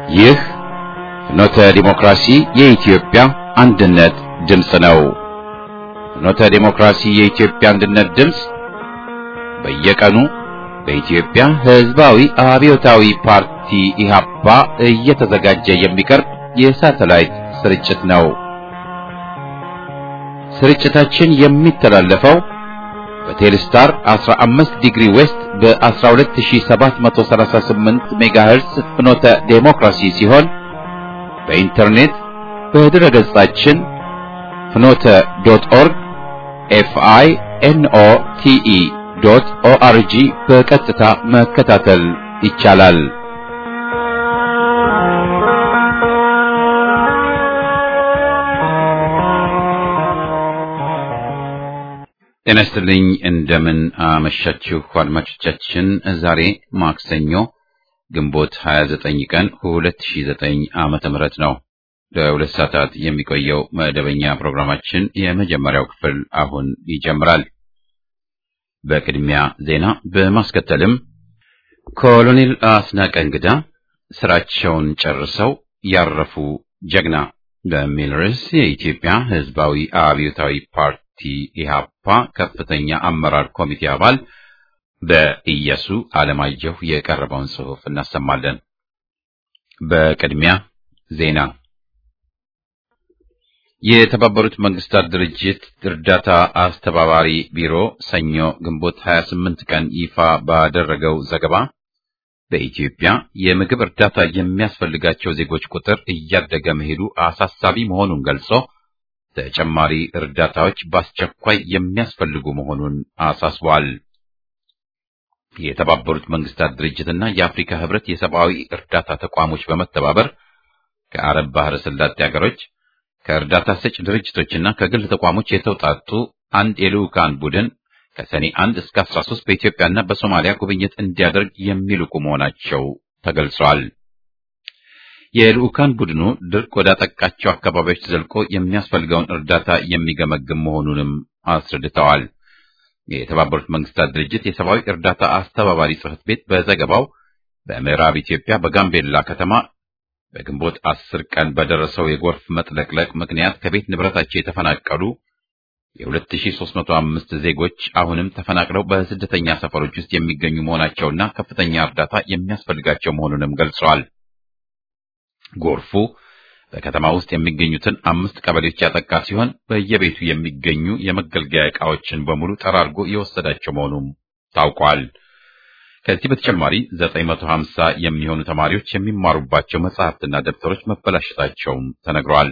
ይህ ፍኖተ ዲሞክራሲ የኢትዮጵያ አንድነት ድምፅ ነው። ፍኖተ ዲሞክራሲ የኢትዮጵያ አንድነት ድምፅ በየቀኑ በኢትዮጵያ ሕዝባዊ አብዮታዊ ፓርቲ ኢህአፓ እየተዘጋጀ የሚቀርብ የሳተላይት ስርጭት ነው። ስርጭታችን የሚተላለፈው በቴሌስታር 15 ዲግሪ ዌስት በ12738 ሜጋሄርስ ፍኖተ ዴሞክራሲ ሲሆን በኢንተርኔት በድረ ገጻችን ፍኖተ ዶት ኦርግ ኤፍአይ ኤንኦ ቲኢ ዶት ኦአርጂ በቀጥታ መከታተል ይቻላል። ጤና ይስጥልኝ። እንደምን አመሻችሁ አድማጮቻችን። ዛሬ ማክሰኞ ግንቦት 29 ቀን 2009 ዓመተ ምህረት ነው። ለሁለት ሰዓታት የሚቆየው መደበኛ ፕሮግራማችን የመጀመሪያው ክፍል አሁን ይጀምራል። በቅድሚያ ዜና፣ በማስከተልም ኮሎኔል አስናቀ እንግዳ ስራቸውን ጨርሰው ያረፉ ጀግና በሚል ርዕስ የኢትዮጵያ ሕዝባዊ አብዮታዊ ፓርቲ ኢህአፓ ከፍተኛ አመራር ኮሚቴ አባል በኢየሱ አለማየሁ የቀረበውን ጽሑፍ እናሰማለን። በቅድሚያ ዜና የተባበሩት መንግስታት ድርጅት እርዳታ አስተባባሪ ቢሮ ሰኞ ግንቦት 28 ቀን ይፋ ባደረገው ዘገባ በኢትዮጵያ የምግብ እርዳታ የሚያስፈልጋቸው ዜጎች ቁጥር እያደገ መሄዱ አሳሳቢ መሆኑን ገልጾ ተጨማሪ እርዳታዎች በአስቸኳይ የሚያስፈልጉ መሆኑን አሳስቧል። የተባበሩት መንግስታት ድርጅትና የአፍሪካ ህብረት የሰብአዊ እርዳታ ተቋሞች በመተባበር ከአረብ ባህረ ሰላጤ ሀገሮች ከእርዳታ ሰጭ ድርጅቶችና ከግል ተቋሞች የተውጣጡ አንድ የልዑካን ቡድን ከሰኔ 1 እስከ 13 በኢትዮጵያና በሶማሊያ ጉብኝት እንዲያደርግ የሚልኩ መሆናቸው ተገልጿል። የልዑካን ቡድኑ ድርቅ ወዳጠቃቸው አካባቢዎች ዘልቆ የሚያስፈልገውን እርዳታ የሚገመግም መሆኑንም አስረድተዋል። የተባበሩት መንግስታት ድርጅት የሰብአዊ እርዳታ አስተባባሪ ጽሕፈት ቤት በዘገባው በምዕራብ ኢትዮጵያ በጋምቤላ ከተማ በግንቦት አስር ቀን በደረሰው የጎርፍ መጥለቅለቅ ምክንያት ከቤት ንብረታቸው የተፈናቀሉ የ2305 ዜጎች አሁንም ተፈናቅለው በስደተኛ ሰፈሮች ውስጥ የሚገኙ መሆናቸውና ከፍተኛ እርዳታ የሚያስፈልጋቸው መሆኑንም ገልጸዋል። ጎርፉ በከተማ ውስጥ የሚገኙትን አምስት ቀበሌዎች ያጠቃ ሲሆን በየቤቱ የሚገኙ የመገልገያ ዕቃዎችን በሙሉ ጠራርጎ የወሰዳቸው መሆኑም ታውቋል። ከዚህ በተጨማሪ 950 የሚሆኑ ተማሪዎች የሚማሩባቸው መጽሐፍትና ደብተሮች መበላሸታቸውም ተነግረዋል።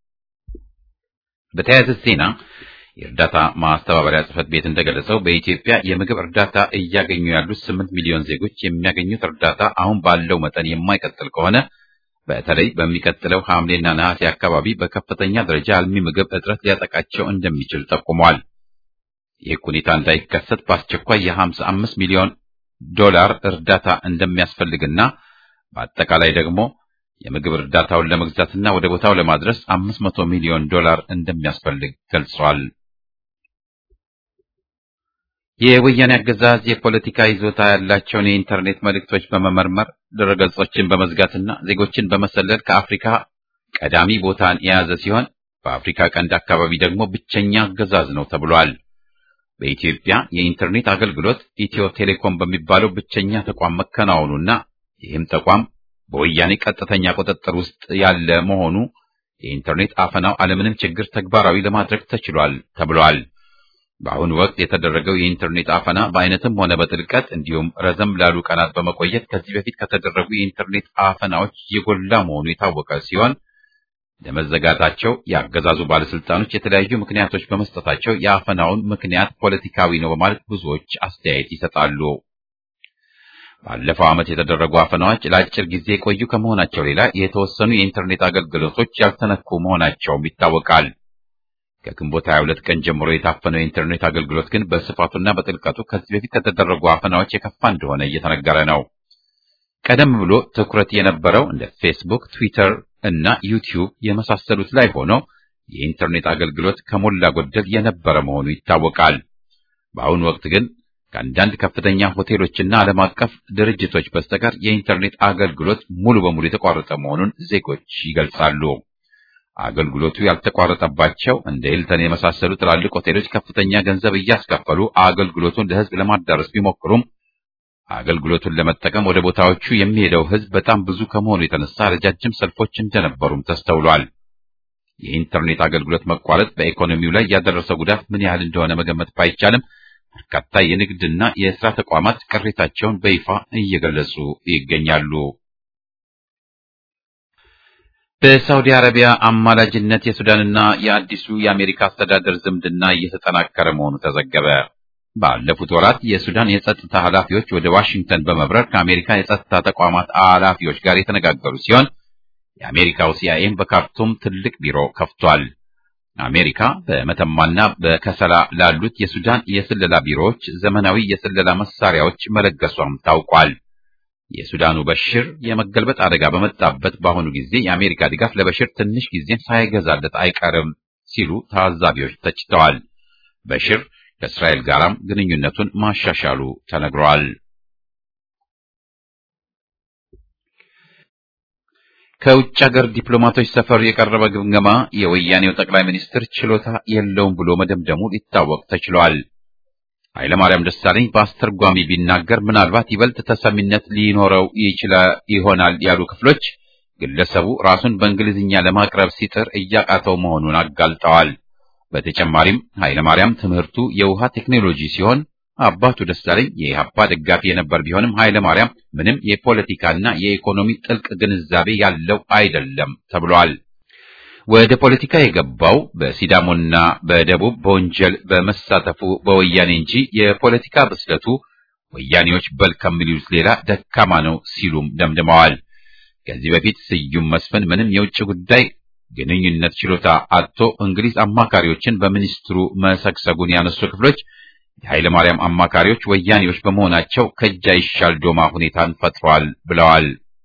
በተያያዘ ዜና የእርዳታ ማስተባበሪያ ጽሕፈት ቤት እንደገለጸው በኢትዮጵያ የምግብ እርዳታ እያገኙ ያሉት 8 ሚሊዮን ዜጎች የሚያገኙት እርዳታ አሁን ባለው መጠን የማይቀጥል ከሆነ በተለይ በሚቀጥለው ሐምሌና ነሐሴ አካባቢ በከፍተኛ ደረጃ አልሚ ምግብ እጥረት ሊያጠቃቸው እንደሚችል ጠቁሟል። ይህ ሁኔታ እንዳይከሰት በአስቸኳይ የ55 ሚሊዮን ዶላር እርዳታ እንደሚያስፈልግና በአጠቃላይ ደግሞ የምግብ እርዳታውን ለመግዛትና ወደ ቦታው ለማድረስ 500 ሚሊዮን ዶላር እንደሚያስፈልግ ገልጿል። የወያኔ አገዛዝ የፖለቲካ ይዞታ ያላቸውን የኢንተርኔት መልእክቶች በመመርመር ድረገጾችን በመዝጋትና ዜጎችን በመሰለል ከአፍሪካ ቀዳሚ ቦታን የያዘ ሲሆን በአፍሪካ ቀንድ አካባቢ ደግሞ ብቸኛ አገዛዝ ነው ተብሏል። በኢትዮጵያ የኢንተርኔት አገልግሎት ኢትዮ ቴሌኮም በሚባለው ብቸኛ ተቋም መከናወኑና ይህም ተቋም በወያኔ ቀጥተኛ ቁጥጥር ውስጥ ያለ መሆኑ የኢንተርኔት አፈናው አለምንም ችግር ተግባራዊ ለማድረግ ተችሏል ተብሏል። በአሁኑ ወቅት የተደረገው የኢንተርኔት አፈና በአይነትም ሆነ በጥልቀት እንዲሁም ረዘም ላሉ ቀናት በመቆየት ከዚህ በፊት ከተደረጉ የኢንተርኔት አፈናዎች የጎላ መሆኑ የታወቀ ሲሆን ለመዘጋታቸው የአገዛዙ ባለስልጣኖች የተለያዩ ምክንያቶች በመስጠታቸው የአፈናውን ምክንያት ፖለቲካዊ ነው በማለት ብዙዎች አስተያየት ይሰጣሉ። ባለፈው ዓመት የተደረጉ አፈናዎች ለአጭር ጊዜ የቆዩ ከመሆናቸው ሌላ የተወሰኑ የኢንተርኔት አገልግሎቶች ያልተነኩ መሆናቸውም ይታወቃል። ከግንቦት 22 ቀን ጀምሮ የታፈነው የኢንተርኔት አገልግሎት ግን በስፋቱና በጥልቀቱ ከዚህ በፊት ከተደረጉ አፈናዎች የከፋ እንደሆነ እየተነገረ ነው። ቀደም ብሎ ትኩረት የነበረው እንደ ፌስቡክ፣ ትዊተር እና ዩቲዩብ የመሳሰሉት ላይ ሆኖ የኢንተርኔት አገልግሎት ከሞላ ጎደል የነበረ መሆኑ ይታወቃል። በአሁኑ ወቅት ግን ከአንዳንድ ከፍተኛ ሆቴሎችና ዓለም አቀፍ ድርጅቶች በስተቀር የኢንተርኔት አገልግሎት ሙሉ በሙሉ የተቋረጠ መሆኑን ዜጎች ይገልጻሉ። አገልግሎቱ ያልተቋረጠባቸው እንደ ሂልተን የመሳሰሉ ትላልቅ ሆቴሎች ከፍተኛ ገንዘብ እያስከፈሉ አገልግሎቱን ለሕዝብ ለማዳረስ ቢሞክሩም አገልግሎቱን ለመጠቀም ወደ ቦታዎቹ የሚሄደው ሕዝብ በጣም ብዙ ከመሆኑ የተነሳ ረጃጅም ሰልፎች እንደነበሩም ተስተውሏል። የኢንተርኔት አገልግሎት መቋረጥ በኢኮኖሚው ላይ ያደረሰው ጉዳት ምን ያህል እንደሆነ መገመት ባይቻልም በርካታ የንግድና የሥራ ተቋማት ቅሬታቸውን በይፋ እየገለጹ ይገኛሉ። በሳውዲ አረቢያ አማላጅነት የሱዳንና የአዲሱ የአሜሪካ አስተዳደር ዝምድና እየተጠናከረ መሆኑ ተዘገበ። ባለፉት ወራት የሱዳን የጸጥታ ኃላፊዎች ወደ ዋሽንግተን በመብረር ከአሜሪካ የጸጥታ ተቋማት ኃላፊዎች ጋር የተነጋገሩ ሲሆን የአሜሪካው ሲአይኤም በካርቱም ትልቅ ቢሮ ከፍቷል። አሜሪካ በመተማና በከሰላ ላሉት የሱዳን የስለላ ቢሮዎች ዘመናዊ የስለላ መሳሪያዎች መለገሷም ታውቋል። የሱዳኑ በሽር የመገልበጥ አደጋ በመጣበት በአሁኑ ጊዜ የአሜሪካ ድጋፍ ለበሽር ትንሽ ጊዜም ሳይገዛለት አይቀርም ሲሉ ታዛቢዎች ተችተዋል። በሽር ከእስራኤል ጋራም ግንኙነቱን ማሻሻሉ ተነግሯል። ከውጭ ሀገር ዲፕሎማቶች ሰፈር የቀረበ ግምገማ የወያኔው ጠቅላይ ሚኒስትር ችሎታ የለውም ብሎ መደምደሙ ሊታወቅ ተችሏል። ኃይለማርያም ደሳለኝ በአስተርጓሚ ቢናገር ምናልባት ይበልጥ ተሰሚነት ሊኖረው ይችላል ይሆናል ያሉ ክፍሎች ግለሰቡ ራሱን በእንግሊዝኛ ለማቅረብ ሲጥር እያቃተው መሆኑን አጋልጠዋል። በተጨማሪም ኃይለማርያም ትምህርቱ የውሃ ቴክኖሎጂ ሲሆን አባቱ ደሳለኝ የኢህአፓ ደጋፊ የነበር ቢሆንም ኃይለማርያም ምንም የፖለቲካና የኢኮኖሚ ጥልቅ ግንዛቤ ያለው አይደለም ተብሏል። ወደ ፖለቲካ የገባው በሲዳሞና በደቡብ በወንጀል በመሳተፉ በወያኔ እንጂ የፖለቲካ ብስለቱ ወያኔዎች በል ከሚሉት ሌላ ደካማ ነው ሲሉም ደምድመዋል። ከዚህ በፊት ስዩም መስፍን ምንም የውጭ ጉዳይ ግንኙነት ችሎታ አጥቶ እንግሊዝ አማካሪዎችን በሚኒስትሩ መሰግሰጉን ያነሱ ክፍሎች የኃይለ ማርያም አማካሪዎች ወያኔዎች በመሆናቸው ከእጅ አይሻል ዶማ ሁኔታን ፈጥሯል ብለዋል።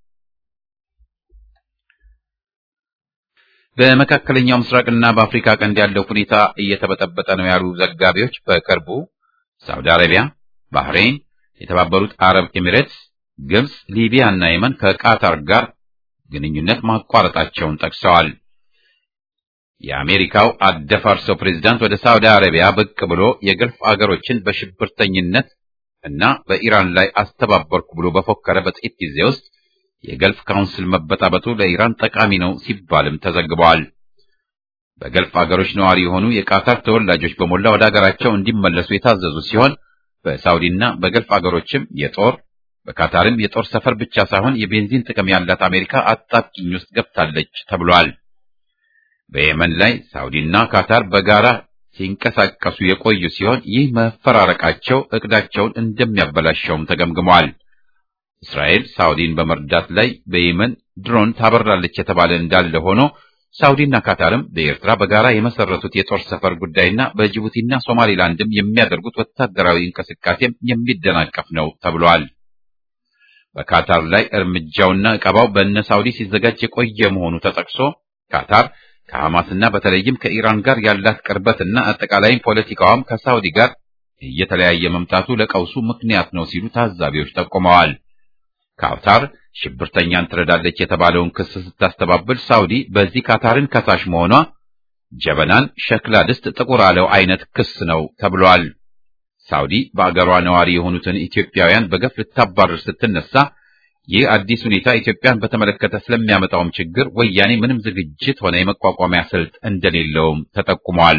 በመካከለኛው ምስራቅና በአፍሪካ ቀንድ ያለው ሁኔታ እየተበጠበጠ ነው ያሉ ዘጋቢዎች በቅርቡ ሳውዲ አረቢያ፣ ባህሬን፣ የተባበሩት አረብ ኤሚሬትስ፣ ግብጽ፣ ሊቢያ እና የመን ከቃታር ጋር ግንኙነት ማቋረጣቸውን ጠቅሰዋል። የአሜሪካው አደፋርሰው ፕሬዝዳንት ወደ ሳውዲ አረቢያ ብቅ ብሎ የገልፍ አገሮችን በሽብርተኝነት እና በኢራን ላይ አስተባበርኩ ብሎ በፎከረ በጥቂት ጊዜ ውስጥ የገልፍ ካውንስል መበጣበጡ ለኢራን ጠቃሚ ነው ሲባልም ተዘግበዋል። በገልፍ አገሮች ነዋሪ የሆኑ የቃታር ተወላጆች በሞላ ወደ አገራቸው እንዲመለሱ የታዘዙ ሲሆን በሳውዲና በገልፍ አገሮችም የጦር በካታርም የጦር ሰፈር ብቻ ሳይሆን የቤንዚን ጥቅም ያላት አሜሪካ አጣብቂኝ ውስጥ ገብታለች ተብሏል። በየመን ላይ ሳውዲና ካታር በጋራ ሲንቀሳቀሱ የቆዩ ሲሆን ይህ መፈራረቃቸው እቅዳቸውን እንደሚያበላሸውም ተገምግሟል። እስራኤል ሳውዲን በመርዳት ላይ በየመን ድሮን ታበራለች የተባለ እንዳለ ሆኖ ሳውዲና ካታርም በኤርትራ በጋራ የመሰረቱት የጦር ሰፈር ጉዳይና በጅቡቲና ሶማሊላንድም የሚያደርጉት ወታደራዊ እንቅስቃሴም የሚደናቀፍ ነው ተብሏል። በካታር ላይ እርምጃውና ዕቀባው በእነ ሳውዲ ሲዘጋጅ የቆየ መሆኑ ተጠቅሶ ካታር ከሐማስና በተለይም ከኢራን ጋር ያላት ቅርበትና አጠቃላይም ፖለቲካዋም ከሳውዲ ጋር እየተለያየ መምጣቱ ለቀውሱ ምክንያት ነው ሲሉ ታዛቢዎች ጠቁመዋል። ካታር ሽብርተኛን ትረዳለች የተባለውን ክስ ስታስተባብል ሳውዲ በዚህ ካታርን ከሳሽ መሆኗ ጀበናን ሸክላ ድስት ጥቁር አለው አይነት ክስ ነው ተብሏል። ሳውዲ በአገሯ ነዋሪ የሆኑትን ኢትዮጵያውያን በገፍ ልታባረር ስትነሳ ይህ አዲስ ሁኔታ ኢትዮጵያን በተመለከተ ስለሚያመጣውም ችግር ወያኔ ምንም ዝግጅት ሆነ የመቋቋሚያ ስልት እንደሌለውም ተጠቁሟል።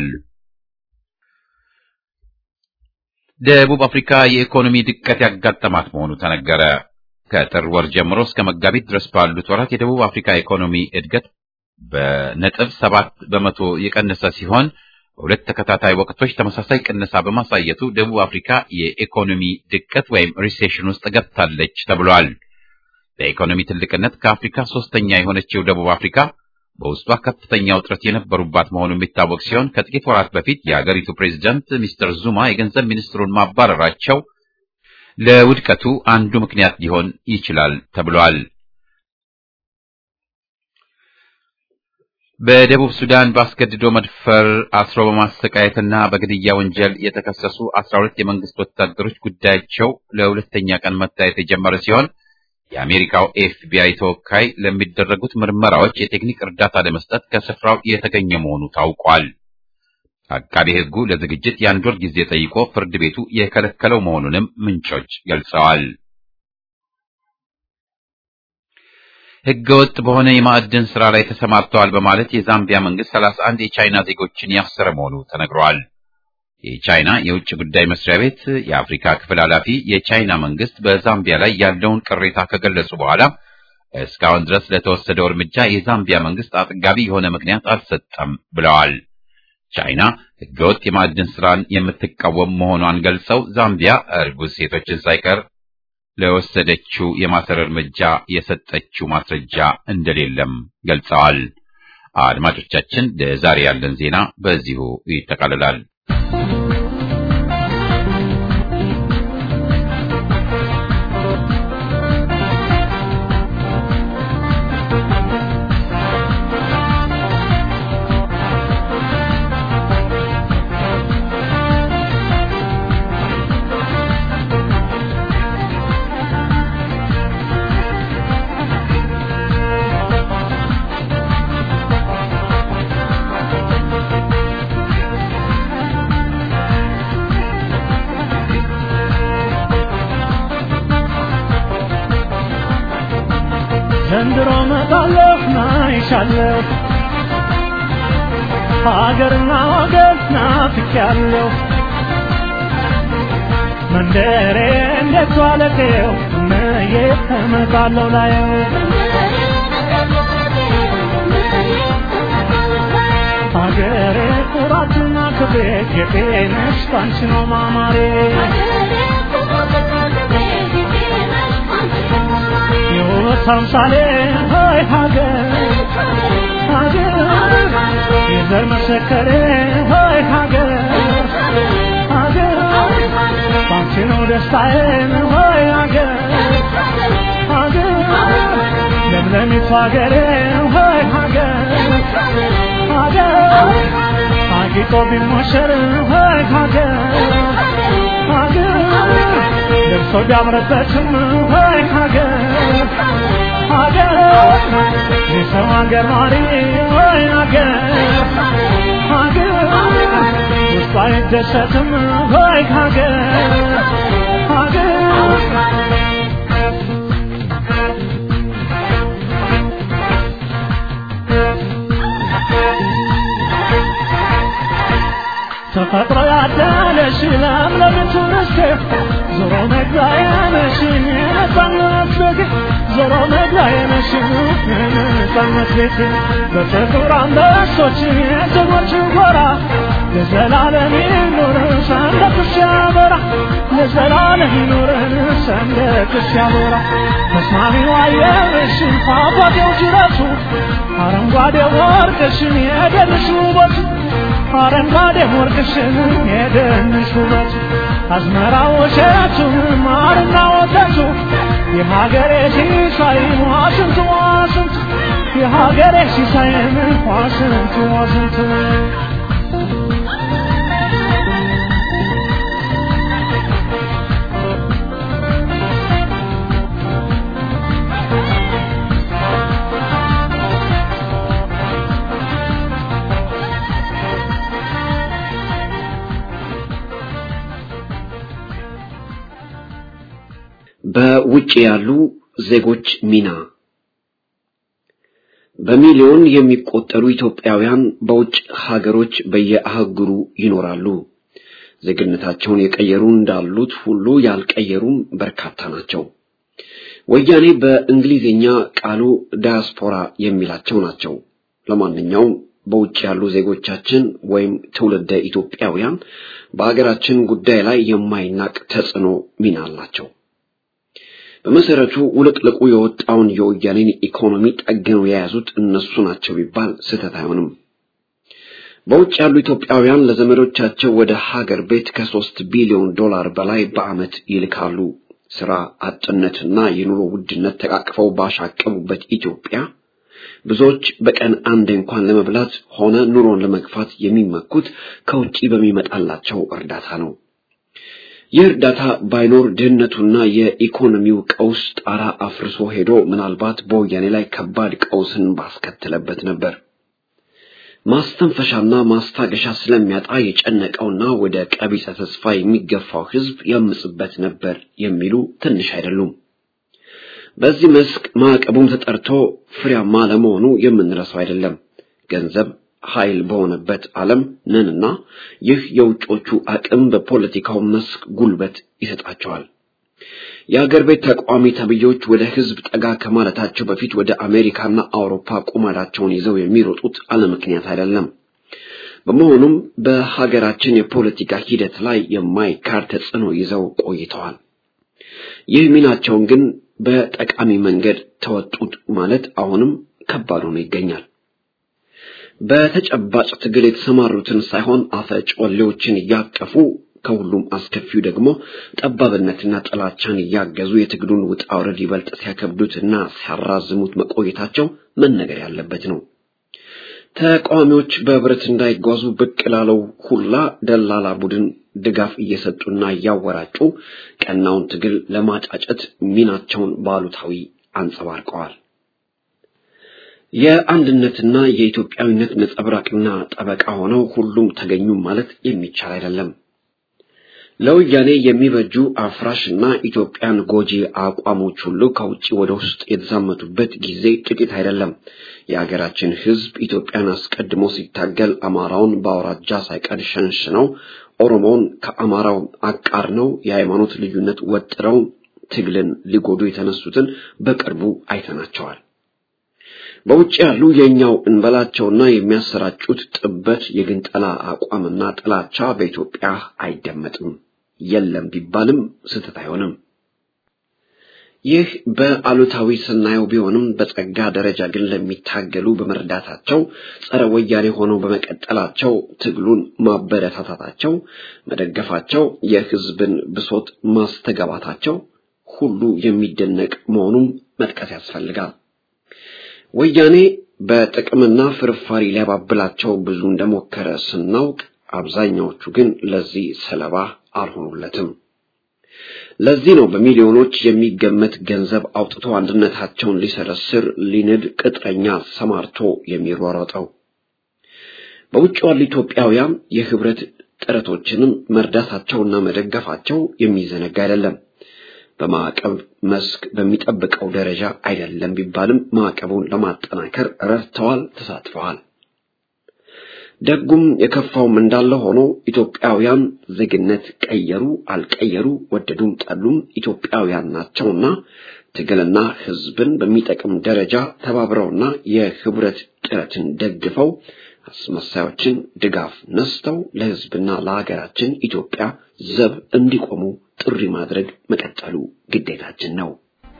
ደቡብ አፍሪካ የኢኮኖሚ ድቀት ያጋጠማት መሆኑ ተነገረ። ከጥር ወር ጀምሮ እስከ መጋቢት ድረስ ባሉት ወራት የደቡብ አፍሪካ ኢኮኖሚ እድገት በነጥብ ሰባት በመቶ የቀነሰ ሲሆን በሁለት ተከታታይ ወቅቶች ተመሳሳይ ቅነሳ በማሳየቱ ደቡብ አፍሪካ የኢኮኖሚ ድቀት ወይም ሪሴሽን ውስጥ ገብታለች ተብሏል። በኢኮኖሚ ትልቅነት ከአፍሪካ ሶስተኛ የሆነችው ደቡብ አፍሪካ በውስጧ ከፍተኛ ውጥረት የነበሩባት መሆኑ የሚታወቅ ሲሆን ከጥቂት ወራት በፊት የአገሪቱ ፕሬዚዳንት ሚስተር ዙማ የገንዘብ ሚኒስትሩን ማባረራቸው ለውድቀቱ አንዱ ምክንያት ሊሆን ይችላል ተብሏል። በደቡብ ሱዳን በአስገድዶ መድፈር አስሮ በማሰቃየትና በግድያ ወንጀል የተከሰሱ አስራ ሁለት የመንግስት ወታደሮች ጉዳያቸው ለሁለተኛ ቀን መታየት የጀመረ ሲሆን የአሜሪካው ኤፍቢአይ ተወካይ ለሚደረጉት ምርመራዎች የቴክኒክ እርዳታ ለመስጠት ከስፍራው የተገኘ መሆኑ ታውቋል። አቃቤ ሕጉ ለዝግጅት የአንድ ወር ጊዜ ጠይቆ ፍርድ ቤቱ የከለከለው መሆኑንም ምንጮች ገልጸዋል። ሕገወጥ በሆነ የማዕድን ስራ ላይ ተሰማርተዋል በማለት የዛምቢያ መንግስት 31 የቻይና ዜጎችን ያሰረ መሆኑ ተነግሯል። የቻይና የውጭ ጉዳይ መስሪያ ቤት የአፍሪካ ክፍል ኃላፊ የቻይና መንግስት በዛምቢያ ላይ ያለውን ቅሬታ ከገለጹ በኋላ እስካሁን ድረስ ለተወሰደው እርምጃ የዛምቢያ መንግስት አጥጋቢ የሆነ ምክንያት አልሰጠም ብለዋል። ቻይና ሕገወጥ የማዕድን ስራን የምትቃወም መሆኗን ገልጸው ዛምቢያ እርጉዝ ሴቶችን ሳይቀር ለወሰደችው የማሰር እርምጃ የሰጠችው ማስረጃ እንደሌለም ገልጸዋል። አድማጮቻችን፣ ለዛሬ ያለን ዜና በዚሁ ይጠቃልላል። ዘንድሮ መጣለሁ ናይሻለሁ ሀገርና ወገን ናፍቄያለሁ መንደሬ እንዴት ዋለቴው እመዬ እመጣለሁ ላየው ሀገሬ ኩራትና ክብሬ ጌጤነሽ ባንቺ ነው ማማሬ የውበት አምሳሌ ሆይ ሀገር ሀገር የዘር መሰከሬ ሆይ ሀገር ሀገር ባንቺ ነው ደስታዬን ሆይ ሀገር ሀገር ለምለሚቱ ሀገሬ ሆይ ሀገር ሀገር አጊጦ ቢሞሸር ሆይ ሀገር ሀገር ልብሶ ቢያምርበትም ሆይ ሀገር ሀገር የሰው ሀገር ማሪ ሆይ ሀገር ሀገር ውስጡ አይደሰትም ሆይ ሀገር ሀገር ተፈጥሮ ያደለሽ ለምለምቱ ርስቴ ዞሮ መግቢያዬ ነሽ የነጻነት ቤቴ ዞሮ መግቢያዬ ነሽ የነጻነት ቤቴ በጥቁር አንበሶች የጀግኖች ጎራ ለዘላለም ይኑር ሰንደቅሽ ያበራ ለዘላለም ይኑር ሰንደቅሽ ያበራ ተስማሚው አየርሽ ፏፏቴው ጅረቱ አረንጓዴ ወርቅሽን የደንሽ ውበቱ አረንጓዴ ወርቅሽን የደንሽ ውበቱ አዝመራው እሸቱን ማርና ወተቱ የሀገሬ ሲሳይ ዋሽንቱ ዋሽንቱ የሀገሬ ሲሳይን ዋሽንቱ ዋሽንቱ በውጭ ያሉ ዜጎች ሚና በሚሊዮን የሚቆጠሩ ኢትዮጵያውያን በውጭ ሀገሮች በየአህጉሩ ይኖራሉ። ዜግነታቸውን የቀየሩ እንዳሉት ሁሉ ያልቀየሩም በርካታ ናቸው። ወያኔ በእንግሊዝኛ ቃሉ ዳያስፖራ የሚላቸው ናቸው። ለማንኛውም በውጭ ያሉ ዜጎቻችን ወይም ትውልደ ኢትዮጵያውያን በሀገራችን ጉዳይ ላይ የማይናቅ ተጽዕኖ ሚና አላቸው። በመሰረቱ ውልቅልቁ የወጣውን የወያኔን ኢኮኖሚ ጠግነው የያዙት እነሱ ናቸው ቢባል ስህተት አይሆንም። በውጭ ያሉ ኢትዮጵያውያን ለዘመዶቻቸው ወደ ሀገር ቤት ከሶስት ቢሊዮን ዶላር በላይ በዓመት ይልካሉ። ስራ አጥነትና የኑሮ ውድነት ተቃቅፈው ባሻቀቡበት ኢትዮጵያ ብዙዎች በቀን አንድ እንኳን ለመብላት ሆነ ኑሮን ለመግፋት የሚመኩት ከውጪ በሚመጣላቸው እርዳታ ነው። ይህ እርዳታ ባይኖር ድህነቱና የኢኮኖሚው ቀውስ ጣራ አፍርሶ ሄዶ ምናልባት በወያኔ ላይ ከባድ ቀውስን ባስከተለበት ነበር። ማስተንፈሻና ማስታገሻ ስለሚያጣ የጨነቀውና ወደ ቀቢጸ ተስፋ የሚገፋው ህዝብ ያምጽበት ነበር የሚሉ ትንሽ አይደሉም። በዚህ መስክ ማዕቀቡም ተጠርቶ ፍሬያማ ለመሆኑ የምንረሳው አይደለም። ገንዘብ ኃይል በሆነበት ዓለም ነንና ይህ የውጮቹ አቅም በፖለቲካው መስክ ጉልበት ይሰጣቸዋል። የአገር ቤት ተቋሚ ተብዮች ወደ ህዝብ ጠጋ ከማለታቸው በፊት ወደ አሜሪካና አውሮፓ ቁማዳቸውን ይዘው የሚሮጡት አለምክንያት አይደለም። በመሆኑም በሀገራችን የፖለቲካ ሂደት ላይ የማይካድ ተጽዕኖ ይዘው ቆይተዋል። ይህ ሚናቸውን ግን በጠቃሚ መንገድ ተወጡት ማለት አሁንም ከባድ ሆኖ ይገኛል። በተጨባጭ ትግል የተሰማሩትን ሳይሆን አፈጮሌዎችን እያቀፉ ከሁሉም አስከፊው ደግሞ ጠባብነትና ጥላቻን እያገዙ የትግሉን ውጣ ውረድ ይበልጥ ሲያከብዱትና ሲያራዝሙት መቆየታቸው መነገር ያለበት ነው። ተቃዋሚዎች በህብረት እንዳይጓዙ ብቅ ላለው ሁላ ደላላ ቡድን ድጋፍ እየሰጡና እያወራጩ ቀናውን ትግል ለማጫጨት ሚናቸውን ባሉታዊ አንጸባርቀዋል። የአንድነትና የኢትዮጵያዊነት ነጸብራቅና ጠበቃ ሆነው ሁሉም ተገኙ ማለት የሚቻል አይደለም። ለወያኔ የሚበጁ አፍራሽና ኢትዮጵያን ጎጂ አቋሞች ሁሉ ከውጭ ወደ ውስጥ የተዛመቱበት ጊዜ ጥቂት አይደለም። የሀገራችን ሕዝብ ኢትዮጵያን አስቀድሞ ሲታገል አማራውን በአውራጃ ሳይቀር ሸንሽነው፣ ኦሮሞውን ከአማራው አቃርነው፣ የሃይማኖት ልዩነት ወጥረው ትግልን ሊጎዱ የተነሱትን በቅርቡ አይተናቸዋል። በውጭ ያሉ የኛው እንበላቸውና የሚያሰራጩት ጥበት የግንጠላ አቋምና ጥላቻ በኢትዮጵያ አይደመጥም። የለም ቢባልም ስህተት አይሆንም። ይህ በአሉታዊ ስናየው ቢሆንም በጸጋ ደረጃ ግን ለሚታገሉ በመርዳታቸው ጸረ ወያኔ ሆነው በመቀጠላቸው ትግሉን ማበረታታታቸው፣ መደገፋቸው፣ የህዝብን ብሶት ማስተጋባታቸው ሁሉ የሚደነቅ መሆኑን መጥቀስ ያስፈልጋል። ወያኔ በጥቅምና ፍርፋሪ ሊያባብላቸው ብዙ እንደሞከረ ስናውቅ አብዛኛዎቹ ግን ለዚህ ሰለባ አልሆኑለትም። ለዚህ ነው በሚሊዮኖች የሚገመት ገንዘብ አውጥቶ አንድነታቸውን ሊሰረስር ሊንድ ቅጥረኛ ሰማርቶ የሚሯሯጠው። በውጭ ያሉ ኢትዮጵያውያን የህብረት ጥረቶችንም መርዳታቸውና መደገፋቸው የሚዘነጋ አይደለም። በማዕቀብ መስክ በሚጠብቀው ደረጃ አይደለም ቢባልም ማዕቀቡን ለማጠናከር ረድተዋል፣ ተሳትፈዋል። ደጉም የከፋውም እንዳለ ሆኖ ኢትዮጵያውያን ዜግነት ቀየሩ አልቀየሩ ወደዱም ጠሉም ኢትዮጵያውያን ናቸውና ትግልና ህዝብን በሚጠቅም ደረጃ ተባብረውና የህብረት ጥረትን ደግፈው አስመሳዮችን ድጋፍ ነስተው ለህዝብና ለሀገራችን ኢትዮጵያ ዘብ እንዲቆሙ ጥሪ ማድረግ መቀጠሉ ግዴታችን ነው።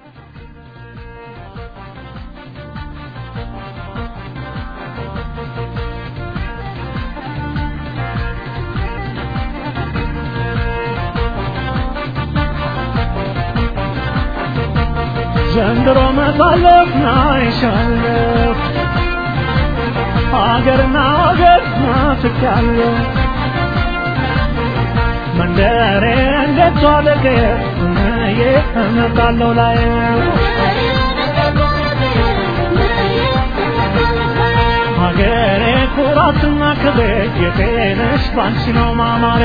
ዘንድሮ መጣለፍ ናይሻለሁ ሀገርና ሀገር ናፍቄያለሁ መንደሬ እንዴት ዋለቀ እነዬ እመጣለሁ ላይ ሀገሬ ኩራትና ክብሬ የጤነሽ ባንቺ ነው ማማሬ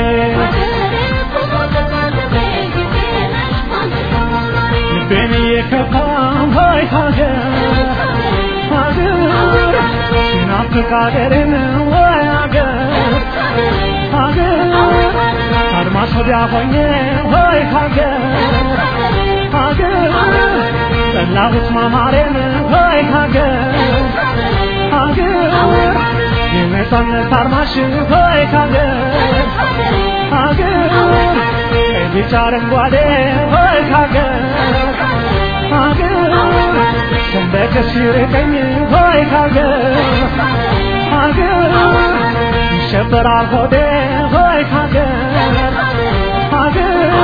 ልቤን የከፋም ሆይ ሀገር ሀገር ሲናፍቅ ሀገሬን ወይ ሀገር ሀገር አድማስ ወዲያ ሆኜ ሆይ ሀገር ሀገር ጠላሁት ማማሬን ሆይ ሀገር ሀገር የነጻነት አርማሽ ሆይ ሀገር ሀገር ቢጫ አረንጓዴ ሆይ ሀገር ሀገር ሰንደቅሽ ይርቀኝ ሆይ ሀገር ሀገር ይሸበራል ሆዴ ሆይ ሀገር ሀገር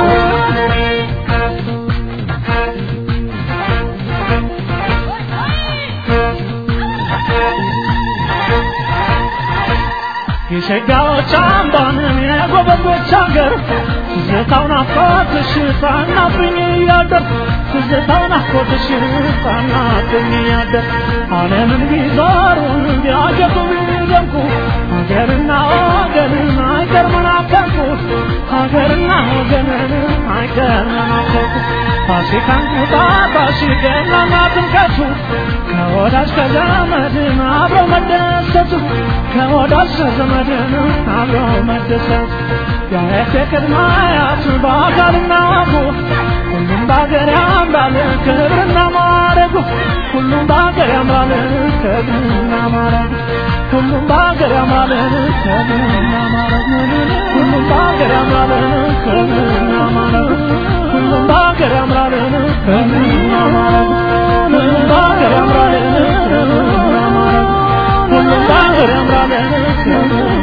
የሸጋዎች አምባንን የጎበዞች አገር ትዝታው ናፍቆትሽ ሳናፍኝ እያደር ትዝታው ናፍቆትሽ ሳናፍኝ እያደር ዓለምን ቢዞሩን ቢያጀቡ ቢደምቁ ሀገርና ወገንን አይቀር መናፈቁ ሀገርና ወገንን አይቀር መናፈቁ ፋሲካን ቁጣጣሽ ገናና ጥምቀቱ ከወዳጅ ከዘመድን አብረው መደሰቱ ከወዳጅ ከዘመድን አብረው መደሰቱ ያየት ቅድመ አያት በአካልና አፉ ሁሉም በሀገር ያምራል ክብርና ማረጉ ሁሉም በሀገር ያምራል ክብርና ማረጉ ሁሉም በሀገር ያምራል ክብርና ማረጉ ሁሉም በሀገር ያምራል ክብርና ማረጉ ሁሉም በሀገር ያምራል ክብርና ማረጉ ሁሉም በሀገር ያምራል ክብርና ማረጉ ሁሉም በሀገር ያምራል ክብርና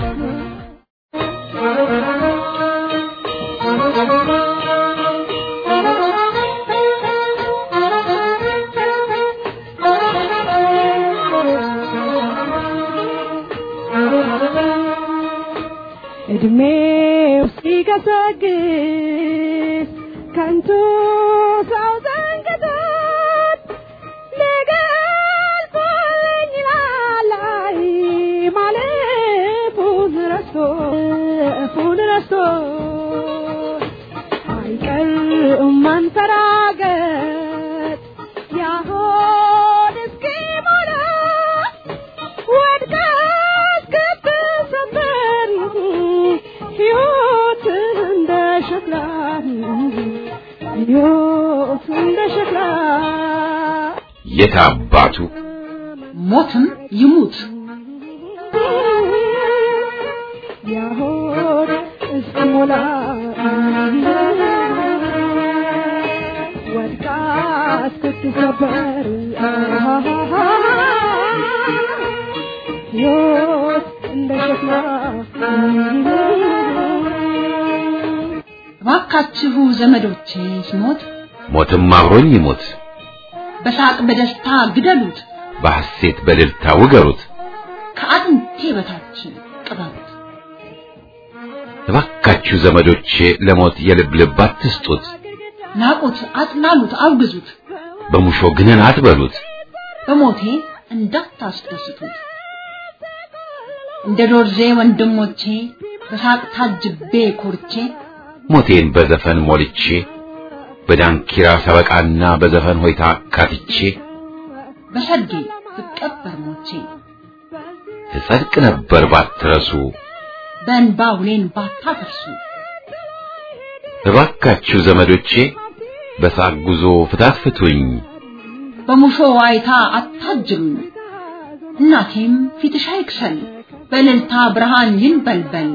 እድሜው ሲገሰግስ ከንቱ ሰው ዘንግቶት ነገ አልፎልኝ ይላል አይ ማለፉን ረስቶ እፉን ረስቶ አይቀርም መንፈራገጥ ያሆን እስኪሞላ ወድቃ እስክትሰበር ሕይወት እንደ ሸክላ ሕይወት እንደ ሸክላ የት አባቱ ሞትም ይሙት ያሆን እስኪሞላ ወድቃ እስክትሰበር ሕይወት እንደ ሸክላ እባካችሁ ዘመዶቼ ስሞት ሞትም አብሮኝ ይሞት በሳቅ በደስታ ግደሉት፣ በሐሴት በእልልታ ውገሩት ከአጥንቴ በታች ቅበሩት። እባካችሁ ዘመዶቼ ለሞት የልብ ልብ አትስጡት ናቁት፣ አጥላሉት፣ አውግዙት፣ በሙሾ ግንን አትበሉት በሞቴ እንዳታስደስቱት። እንደ ዶርዜ ወንድሞቼ በሳቅ ታጅቤ ኮርቼ ሞቴን በዘፈን ሞልቼ በዳንኪራ ሰበቃና በዘፈን ሆይታ አካትቼ በሰርጌ ብቀበር ሞቼ ትጸድቅ ነበር ባትረሱ በእንባ ውሌን ባታፈርሱ እባካችሁ ዘመዶቼ በሳቅ ጉዞ ፍታት ፍቱኝ በሙሾ ዋይታ አታጅሉኝ። እናቴም ፊትሽ አይክሰል በእልልታ ብርሃን ይንበልበል።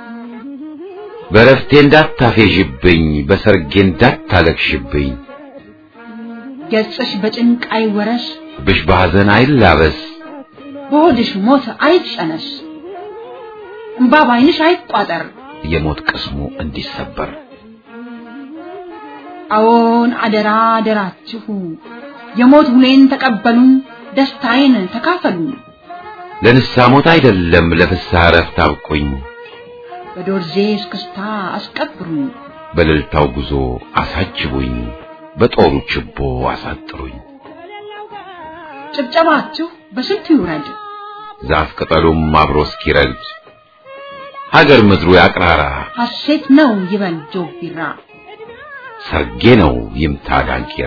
በረፍቴ እንዳታፌዥብኝ በሰርጌ እንዳታለቅሽብኝ ገጽሽ በጭንቅ አይወረስ ብሽ በሐዘን አይላበስ በሆድሽ ሞት አይጨነስ እምባ ባይንሽ አይቋጠር የሞት ቅስሙ እንዲሰበር አዎን አደራ አደራችሁ የሞት ውሌን ተቀበሉን ደስታዬን ተካፈሉን ለንስሐ ሞት አይደለም ለፍስሐ እረፍት አብቁኝ በዶርዜ እስክስታ አስቀብሩኝ በእልልታው ጉዞ አሳጅቡኝ በጦሩ ችቦ አሳጥሩኝ ጭብጨባችሁ በስንቱ ይውረድ ዛፍ ቅጠሉም አብሮ እስኪረግድ ሀገር ምድሩ ያቅራራ ሐሴት ነው ይበል ጆቢራ ሰርጌ ነው ይምታ ዳንኪራ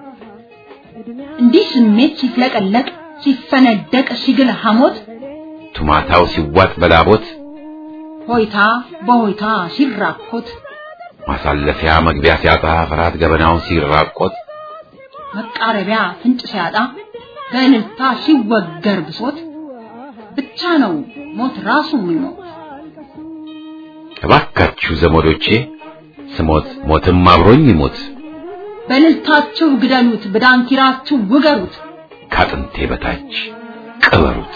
እንዲህ ስሜት ሲፍለቀለቅ ሲፈነደቅ ሲግል ሐሞት ቱማታው ሲዋጥ በላቦት ሆይታ በሆይታ ሲራኮት ማሳለፊያ መግቢያ ሲያጣ ፍርሃት ገበናውን ሲራቆት መቃረቢያ ፍንጭ ሲያጣ በእልልታ ሲወገር ብሶት ብቻ ነው ሞት ራሱ የሚሞት እባካችሁ ዘመዶቼ ስሞት ሞትም አብሮኝ ይሞት በእልልታችሁ ግደሉት በዳንኪራችሁ ውገሩት ከአጥንቴ በታች ቅበሩት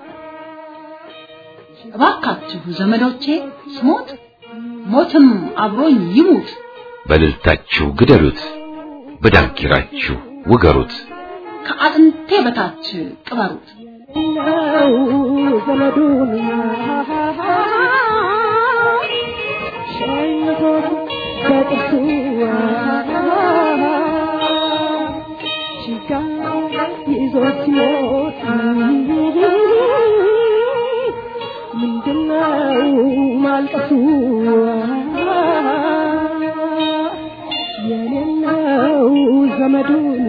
እባካችሁ ዘመዶቼ ስሞት ሞትም አብሮኝ ይሙት በእልልታችሁ ግደሉት በዳንኪራችሁ ውገሩት ከአጥንቴ በታች ቅበሩት ነው ዘመዱን ሸኝቶት በጥርሱ ችጋ ይዞት ሲሞት ምንድነው ማልቀሱ የሌለው ዘመዱን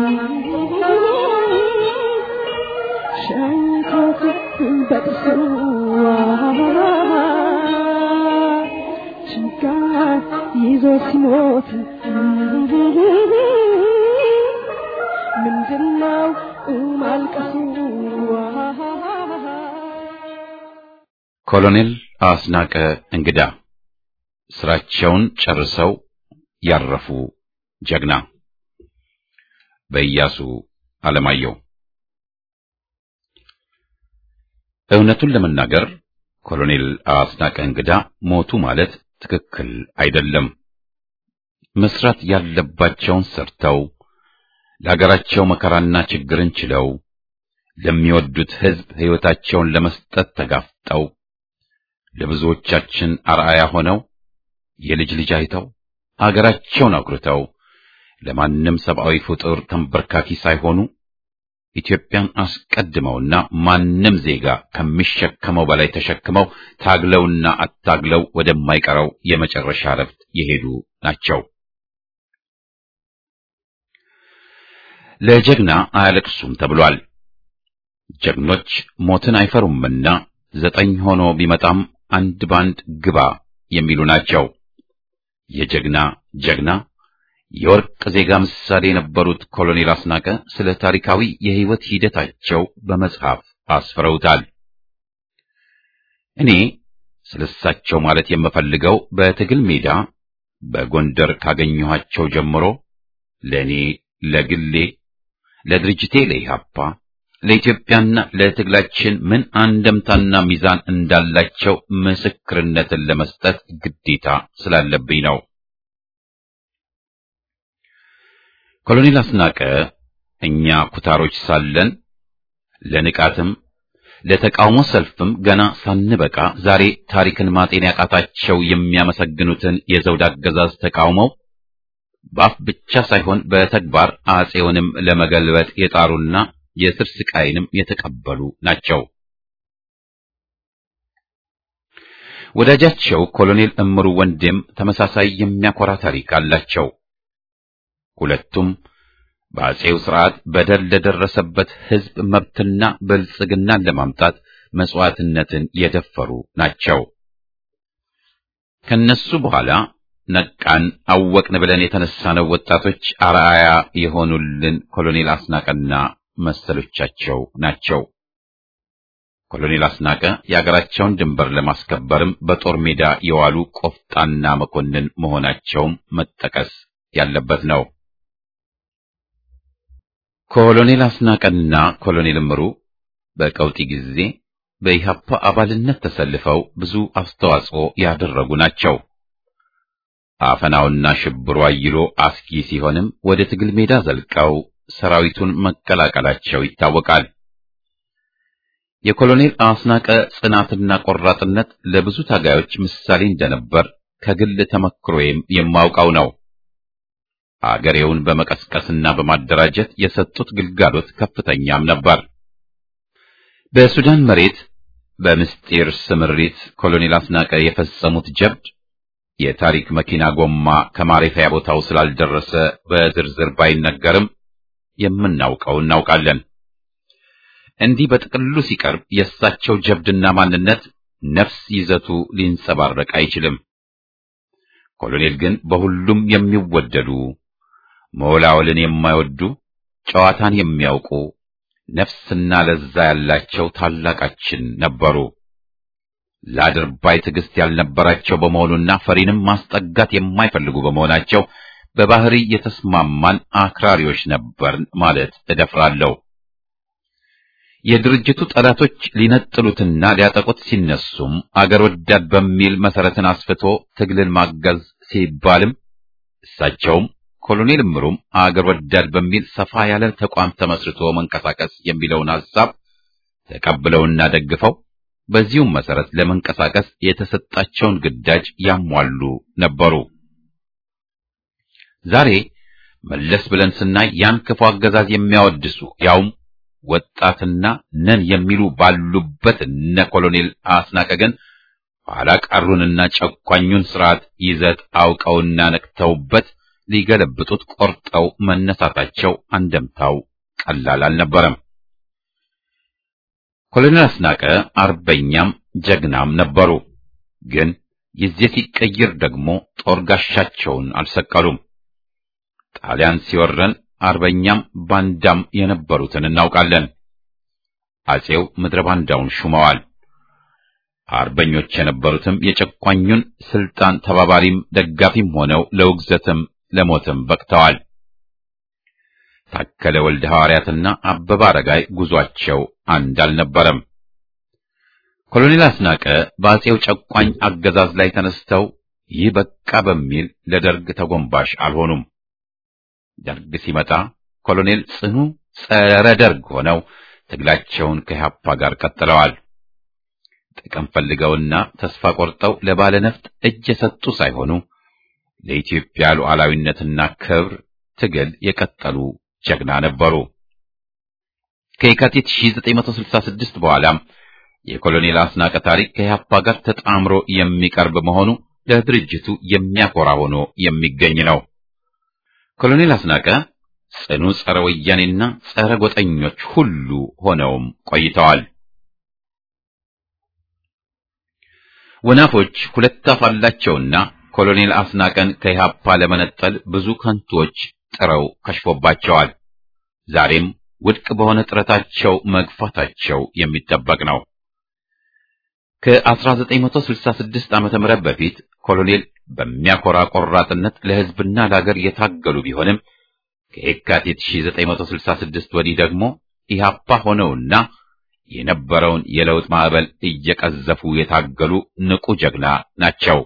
ሸኝቶት በጥርሱ ችጋር ይዞ ሲሞት ምንድነው ማልቀሱ ኮሎኔል አስናቀ እንግዳ ስራቸውን ጨርሰው ያረፉ ጀግና በኢያሱ አለማየሁ እውነቱን ለመናገር ኮሎኔል አስናቀ እንግዳ ሞቱ ማለት ትክክል አይደለም። መስራት ያለባቸውን ሰርተው ለሀገራቸው መከራና ችግርን ችለው ለሚወዱት ሕዝብ ሕይወታቸውን ለመስጠት ተጋፍጠው ለብዙዎቻችን አርአያ ሆነው የልጅ ልጅ አይተው አገራቸውን አኩርተው ለማንም ሰብአዊ ፍጡር ተንበርካኪ ሳይሆኑ ኢትዮጵያን አስቀድመውና ማንም ዜጋ ከሚሸከመው በላይ ተሸክመው ታግለውና አታግለው ወደማይቀረው የመጨረሻ ረፍት የሄዱ ናቸው። ለጀግና አያለቅሱም ተብሏል። ጀግኖች ሞትን አይፈሩምና ዘጠኝ ሆኖ ቢመጣም አንድ ባንድ ግባ የሚሉ ናቸው። የጀግና ጀግና የወርቅ ዜጋ ምሳሌ የነበሩት ኮሎኔል አስናቀ ስለ ታሪካዊ የሕይወት ሂደታቸው በመጽሐፍ አስፍረውታል። እኔ ስለ እሳቸው ማለት የምፈልገው በትግል ሜዳ በጎንደር ካገኘኋቸው ጀምሮ ለእኔ ለግሌ፣ ለድርጅቴ፣ ለኢህአፓ፣ ለኢትዮጵያና ለትግላችን ምን አንደምታና ሚዛን እንዳላቸው ምስክርነትን ለመስጠት ግዴታ ስላለብኝ ነው። ኮሎኔል አስናቀ እኛ ኩታሮች ሳለን ለንቃትም ለተቃውሞ ሰልፍም ገና ሳንበቃ ዛሬ ታሪክን ማጤን ያቃታቸው የሚያመሰግኑትን የዘውድ አገዛዝ ተቃውመው በአፍ ብቻ ሳይሆን በተግባር አጼውንም ለመገልበጥ የጣሩና የስር ስቃይንም የተቀበሉ ናቸው። ወዳጃቸው ኮሎኔል እምሩ ወንዴም ተመሳሳይ የሚያኮራ ታሪክ አላቸው። ሁለቱም በአጼው ስርዓት በደል ለደረሰበት ሕዝብ መብትና ብልጽግናን ለማምጣት መስዋዕትነትን የደፈሩ ናቸው። ከነሱ በኋላ ነቃን አወቅን ብለን የተነሳነው ወጣቶች አርአያ የሆኑልን ኮሎኔል አስናቀና መሰሎቻቸው ናቸው። ኮሎኔል አስናቀ የአገራቸውን ድንበር ለማስከበርም በጦር ሜዳ የዋሉ ቆፍጣና መኮንን መሆናቸውም መጠቀስ ያለበት ነው። ኮሎኔል አስናቀና ኮሎኔል እምሩ በቀውጢ ጊዜ በኢህአፓ አባልነት ተሰልፈው ብዙ አስተዋጽኦ ያደረጉ ናቸው። አፈናውና ሽብሩ አይሎ አስጊ ሲሆንም ወደ ትግል ሜዳ ዘልቀው ሰራዊቱን መቀላቀላቸው ይታወቃል። የኮሎኔል አስናቀ ጽናትና ቆራጥነት ለብዙ ታጋዮች ምሳሌ እንደነበር ከግል ተመክሮዬም የማውቀው ነው። አገሬውን በመቀስቀስና በማደራጀት የሰጡት ግልጋሎት ከፍተኛም ነበር። በሱዳን መሬት በምስጢር ስምሪት ኮሎኔል አስናቀ የፈጸሙት ጀብድ የታሪክ መኪና ጎማ ከማረፊያ ቦታው ስላልደረሰ በዝርዝር ባይነገርም የምናውቀው እናውቃለን። እንዲህ በጥቅሉ ሲቀርብ የእሳቸው ጀብድና ማንነት ነፍስ ይዘቱ ሊንጸባረቅ አይችልም። ኮሎኔል ግን በሁሉም የሚወደዱ መወላወልን የማይወዱ ጨዋታን የሚያውቁ ነፍስና ለዛ ያላቸው ታላቃችን ነበሩ። ለአድርባይ ትዕግስት ያልነበራቸው በመሆኑና ፈሪንም ማስጠጋት የማይፈልጉ በመሆናቸው በባህሪ የተስማማን አክራሪዎች ነበርን ማለት እደፍራለሁ። የድርጅቱ ጠላቶች ሊነጥሉትና ሊያጠቁት ሲነሱም አገር ወዳድ በሚል መሰረትን አስፍቶ ትግልን ማገዝ ሲባልም እሳቸውም ኮሎኔል እምሩም አገር ወዳድ በሚል ሰፋ ያለ ተቋም ተመስርቶ መንቀሳቀስ የሚለውን ሐሳብ ተቀብለውና ደግፈው በዚሁም መሰረት ለመንቀሳቀስ የተሰጣቸውን ግዳጅ ያሟሉ ነበሩ። ዛሬ መለስ ብለን ስናይ ያን ክፉ አገዛዝ የሚያወድሱ ያውም ወጣትና ነን የሚሉ ባሉበት እነ ኮሎኔል አስናቀ ግን ኋላ ቀሩንና ጨቋኙን ስርዓት ይዘት አውቀውና ነቅተውበት ሊገለብጡት ቆርጠው መነሳታቸው አንደምታው ቀላል አልነበረም። ኮሎኔል አስናቀ አርበኛም ጀግናም ነበሩ። ግን ጊዜ ሲቀይር ደግሞ ጦር ጋሻቸውን አልሰቀሉም። ጣሊያን ሲወረን አርበኛም ባንዳም የነበሩትን እናውቃለን። አጼው ምድረ ባንዳውን ሹመዋል። አርበኞች የነበሩትም የጨቋኙን ስልጣን ተባባሪም ደጋፊም ሆነው ለውግዘትም ለሞትም በቅተዋል። ታከለ ወልደ ሐዋርያትና አበባ አረጋይ ጉዟቸው አንድ አልነበረም። ኮሎኔል አስናቀ በአጼው ጨቋኝ አገዛዝ ላይ ተነስተው ይህ በቃ በሚል ለደርግ ተጎንባሽ አልሆኑም። ደርግ ሲመጣ ኮሎኔል ጽኑ ጸረ ደርግ ሆነው ትግላቸውን ከኢህአፓ ጋር ቀጥለዋል። ጥቅም ፈልገውና ተስፋ ቆርጠው ለባለነፍጥ እጅ የሰጡ ሳይሆኑ ለኢትዮጵያ ሉዓላዊነትና ክብር ትግል የቀጠሉ ጀግና ነበሩ። ከየካቲት 1966 በኋላም የኮሎኔል አስናቀ ታሪክ ከኢህአፓ ጋር ተጣምሮ የሚቀርብ መሆኑ ለድርጅቱ የሚያኮራ ሆኖ የሚገኝ ነው። ኮሎኔል አስናቀ ጽኑ ጸረ ወያኔና ጸረ ጎጠኞች ሁሉ ሆነውም ቆይተዋል። ወናፎች ሁለት አፍ አላቸውና ኮሎኔል አስናቀን ከኢህአፓ ለመነጠል ብዙ ከንቶች ጥረው ከሽፎባቸዋል። ዛሬም ውድቅ በሆነ ጥረታቸው መግፋታቸው የሚጠበቅ ነው። ከ1966 ዓመተ ምህረት በፊት ኮሎኔል በሚያኮራ ቆራጥነት ለሕዝብና ለሀገር የታገሉ ቢሆንም ከየካቲት 1966 ወዲህ ደግሞ ኢህአፓ ሆነውና የነበረውን የለውጥ ማዕበል እየቀዘፉ የታገሉ ንቁ ጀግና ናቸው።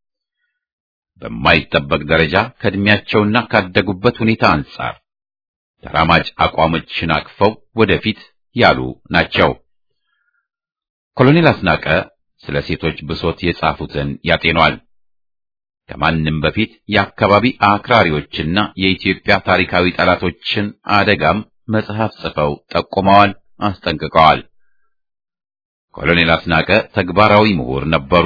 በማይጠበቅ ደረጃ ከእድሜያቸውና ካደጉበት ሁኔታ አንጻር ተራማጅ አቋሞችን አቅፈው ወደፊት ያሉ ናቸው። ኮሎኔል አስናቀ ስለ ሴቶች ብሶት የጻፉትን ያጤኗል። ከማንም በፊት የአካባቢ አክራሪዎችና የኢትዮጵያ ታሪካዊ ጠላቶችን አደጋም መጽሐፍ ጽፈው ጠቁመዋል፣ አስጠንቅቀዋል። ኮሎኔል አስናቀ ተግባራዊ ምሁር ነበሩ።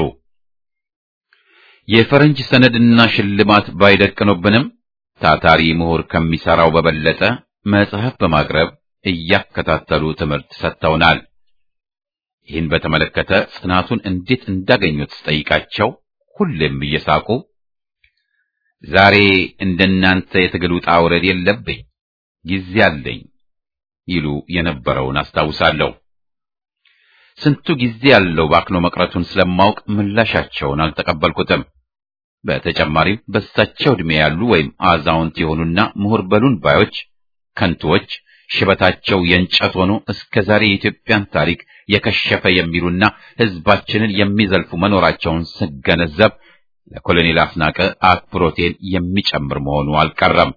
የፈረንጅ ሰነድና ሽልማት ባይደቅኑብንም ታታሪ ምሁር ከሚሰራው በበለጠ መጽሐፍ በማቅረብ እያከታተሉ ትምህርት ሰጥተውናል። ይህን በተመለከተ ጽናቱን እንዴት እንዳገኙት ስጠይቃቸው ሁሌም እየሳቁ ዛሬ እንደናንተ የትግል ውጣ ውረድ የለብኝ ጊዜ አለኝ ይሉ የነበረውን አስታውሳለሁ። ስንቱ ጊዜ ያለው ባክኖ መቅረቱን ስለማውቅ ምላሻቸውን አልተቀበልኩትም። በተጨማሪም በሳቸው ዕድሜ ያሉ ወይም አዛውንት የሆኑና ምሁር በሉን ባዮች ከንቶች ሽበታቸው የእንጨት ሆኖ እስከ ዛሬ የኢትዮጵያን ታሪክ የከሸፈ የሚሉና ሕዝባችንን የሚዘልፉ መኖራቸውን ስገነዘብ ለኮሎኔል አስናቀ አክብሮቴን የሚጨምር መሆኑ አልቀረም።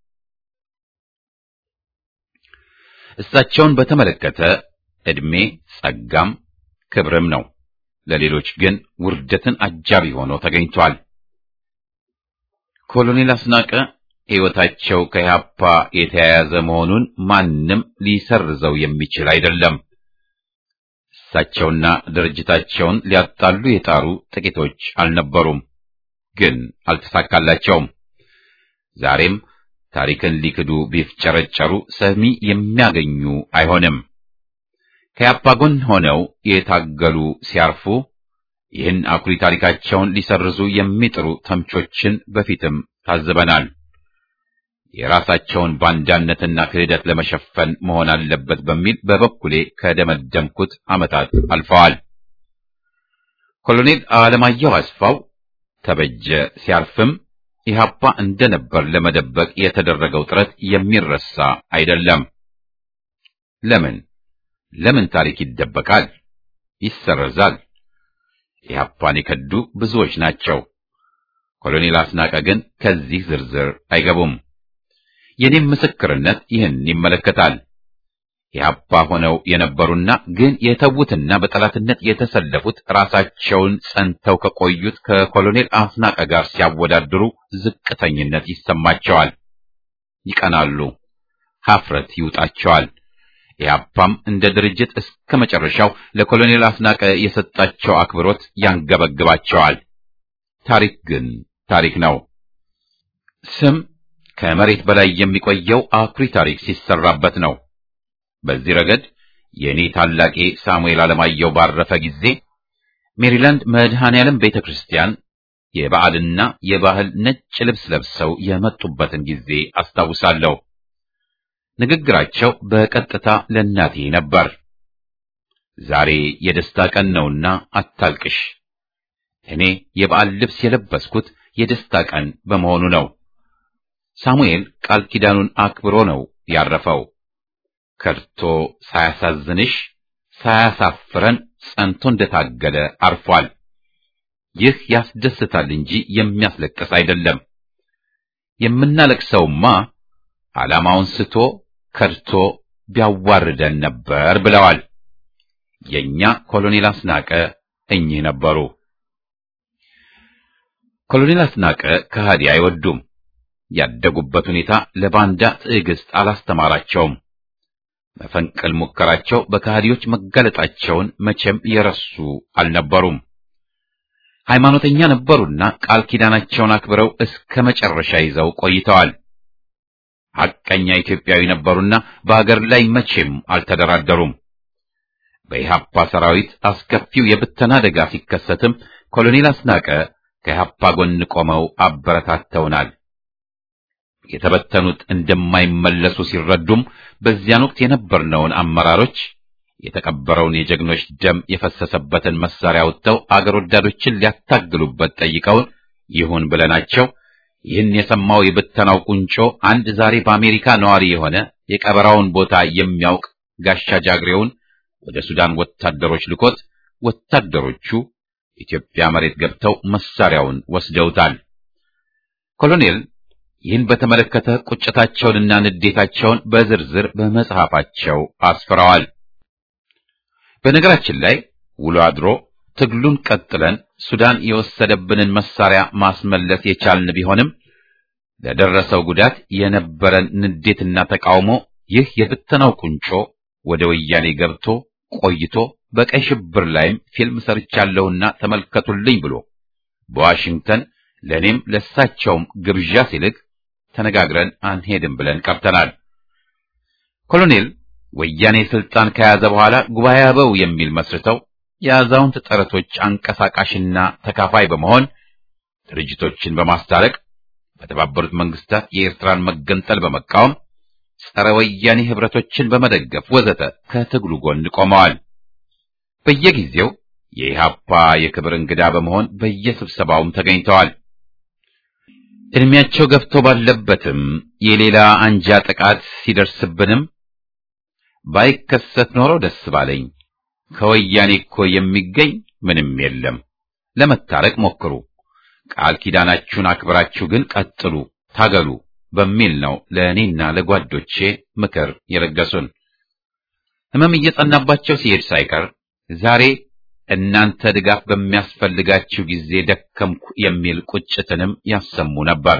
እሳቸውን በተመለከተ ዕድሜ ጸጋም ክብርም ነው፣ ለሌሎች ግን ውርደትን አጃቢ ሆኖ ተገኝቷል። ኮሎኔል አስናቀ ሕይወታቸው ከኢህአፓ የተያያዘ መሆኑን ማንም ሊሰርዘው የሚችል አይደለም። እሳቸውና ድርጅታቸውን ሊያጣሉ የጣሩ ጥቂቶች አልነበሩም፣ ግን አልተሳካላቸውም። ዛሬም ታሪክን ሊክዱ ቢፍጨረጨሩ ሰሚ የሚያገኙ አይሆንም። ከኢህአፓ ጎን ሆነው የታገሉ ሲያርፉ ይህን አኩሪ ታሪካቸውን ሊሰርዙ የሚጥሩ ተምቾችን በፊትም ታዝበናል። የራሳቸውን ባንዳነትና ክህደት ለመሸፈን መሆን አለበት በሚል በበኩሌ ከደመደምኩት ዓመታት አልፈዋል። ኮሎኔል አለማየሁ አስፋው ተበጀ ሲያርፍም ኢህአፓ እንደነበር ለመደበቅ የተደረገው ጥረት የሚረሳ አይደለም። ለምን ለምን ታሪክ ይደበቃል? ይሰረዛል? ኢህአፓን የከዱ ብዙዎች ናቸው። ኮሎኔል አስናቀ ግን ከዚህ ዝርዝር አይገቡም። የኔም ምስክርነት ይህን ይመለከታል። ኢህአፓ ሆነው የነበሩና ግን የተዉትና በጠላትነት የተሰለፉት ራሳቸውን ጸንተው ከቆዩት ከኮሎኔል አስናቀ ጋር ሲያወዳድሩ ዝቅተኝነት ይሰማቸዋል፣ ይቀናሉ፣ ሀፍረት ይውጣቸዋል። ኢህአፓም እንደ ድርጅት እስከ መጨረሻው ለኮሎኔል አስናቀ የሰጣቸው አክብሮት ያንገበግባቸዋል። ታሪክ ግን ታሪክ ነው። ስም ከመሬት በላይ የሚቆየው አኩሪ ታሪክ ሲሰራበት ነው። በዚህ ረገድ የኔ ታላቄ ሳሙኤል አለማየሁ ባረፈ ጊዜ ሜሪላንድ መድኃኔዓለም ቤተ ክርስቲያን የበዓልና የባህል ነጭ ልብስ ለብሰው የመጡበትን ጊዜ አስታውሳለሁ። ንግግራቸው በቀጥታ ለእናቴ ነበር። ዛሬ የደስታ ቀን ነውና አታልቅሽ። እኔ የበዓል ልብስ የለበስኩት የደስታ ቀን በመሆኑ ነው። ሳሙኤል ቃል ኪዳኑን አክብሮ ነው ያረፈው። ከድቶ ሳያሳዝንሽ ሳያሳፍረን ጸንቶ እንደታገለ አርፏል። ይህ ያስደስታል እንጂ የሚያስለቅስ አይደለም። የምናለቅሰውማ ዓላማውን ስቶ ከድቶ ቢያዋርደን ነበር ብለዋል። የኛ ኮሎኔል አስናቀ እኚህ ነበሩ። ኮሎኔል አስናቀ ከሃዲ አይወዱም። ያደጉበት ሁኔታ ለባንዳ ትዕግስት አላስተማራቸውም። መፈንቅል ሙከራቸው በከሃዲዎች መጋለጣቸውን መቼም የረሱ አልነበሩም። ሃይማኖተኛ ነበሩና ቃል ኪዳናቸውን አክብረው እስከ መጨረሻ ይዘው ቆይተዋል። ሐቀኛ ኢትዮጵያዊ ነበሩና በአገር ላይ መቼም አልተደራደሩም። በኢሃፓ ሰራዊት አስከፊው የብተና አደጋ ሲከሰትም ኮሎኔል አስናቀ ከኢሃፓ ጎን ቆመው አበረታተውናል። የተበተኑት እንደማይመለሱ ሲረዱም በዚያን ወቅት የነበርነውን አመራሮች የተቀበረውን የጀግኖች ደም የፈሰሰበትን መሳሪያ ወጥተው አገር ወዳዶችን ሊያታግሉበት ጠይቀውን ይሁን ብለናቸው ይህን የሰማው የብተናው ቁንጮ አንድ ዛሬ በአሜሪካ ነዋሪ የሆነ የቀበራውን ቦታ የሚያውቅ ጋሻ ጃግሬውን ወደ ሱዳን ወታደሮች ልኮት ወታደሮቹ ኢትዮጵያ መሬት ገብተው መሳሪያውን ወስደውታል። ኮሎኔል ይህን በተመለከተ ቁጭታቸውንና ንዴታቸውን በዝርዝር በመጽሐፋቸው አስፍረዋል። በነገራችን ላይ ውሎ አድሮ ትግሉን ቀጥለን ሱዳን የወሰደብንን መሳሪያ ማስመለስ የቻልን ቢሆንም ለደረሰው ጉዳት የነበረን ንዴትና ተቃውሞ ይህ የብተናው ቁንጮ ወደ ወያኔ ገብቶ ቆይቶ በቀይ ሽብር ላይም ፊልም ሰርቻለሁና ተመልከቱልኝ ብሎ በዋሽንግተን ለእኔም ለሳቸውም ግብዣ ሲልክ ተነጋግረን አንሄድም ብለን ቀርተናል። ኮሎኔል ወያኔ ስልጣን ከያዘ በኋላ ጉባኤ አበው የሚል መስርተው የአዛውንት ጥረቶች አንቀሳቃሽና ተካፋይ በመሆን ድርጅቶችን በማስታረቅ በተባበሩት መንግስታት የኤርትራን መገንጠል በመቃወም ጸረ ወያኔ ህብረቶችን በመደገፍ ወዘተ ከትግሉ ጎን ቆመዋል። በየጊዜው የኢሃፓ የክብር እንግዳ በመሆን በየስብሰባውም ተገኝተዋል። እድሜያቸው ገፍቶ ባለበትም የሌላ አንጃ ጥቃት ሲደርስብንም ባይከሰት ኖሮ ደስ ባለኝ፣ ከወያኔ እኮ የሚገኝ ምንም የለም፣ ለመታረቅ ሞክሩ፣ ቃል ኪዳናችሁን አክብራችሁ ግን ቀጥሉ፣ ታገሉ በሚል ነው ለእኔና ለጓዶቼ ምክር የረገሱን። ህመም እየጸናባቸው ሲሄድ ሳይቀር ዛሬ እናንተ ድጋፍ በሚያስፈልጋችሁ ጊዜ ደከምኩ የሚል ቁጭትንም ያሰሙ ነበር።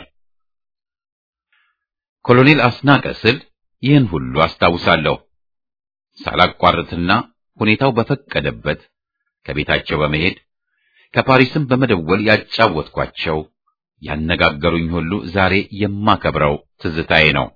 ኮሎኔል አስናቀ ስል ይህን ሁሉ አስታውሳለሁ። ሳላቋርጥና ሁኔታው በፈቀደበት ከቤታቸው በመሄድ ከፓሪስም በመደወል ያጫወትኳቸው ያነጋገሩኝ ሁሉ ዛሬ የማከብረው ትዝታዬ ነው።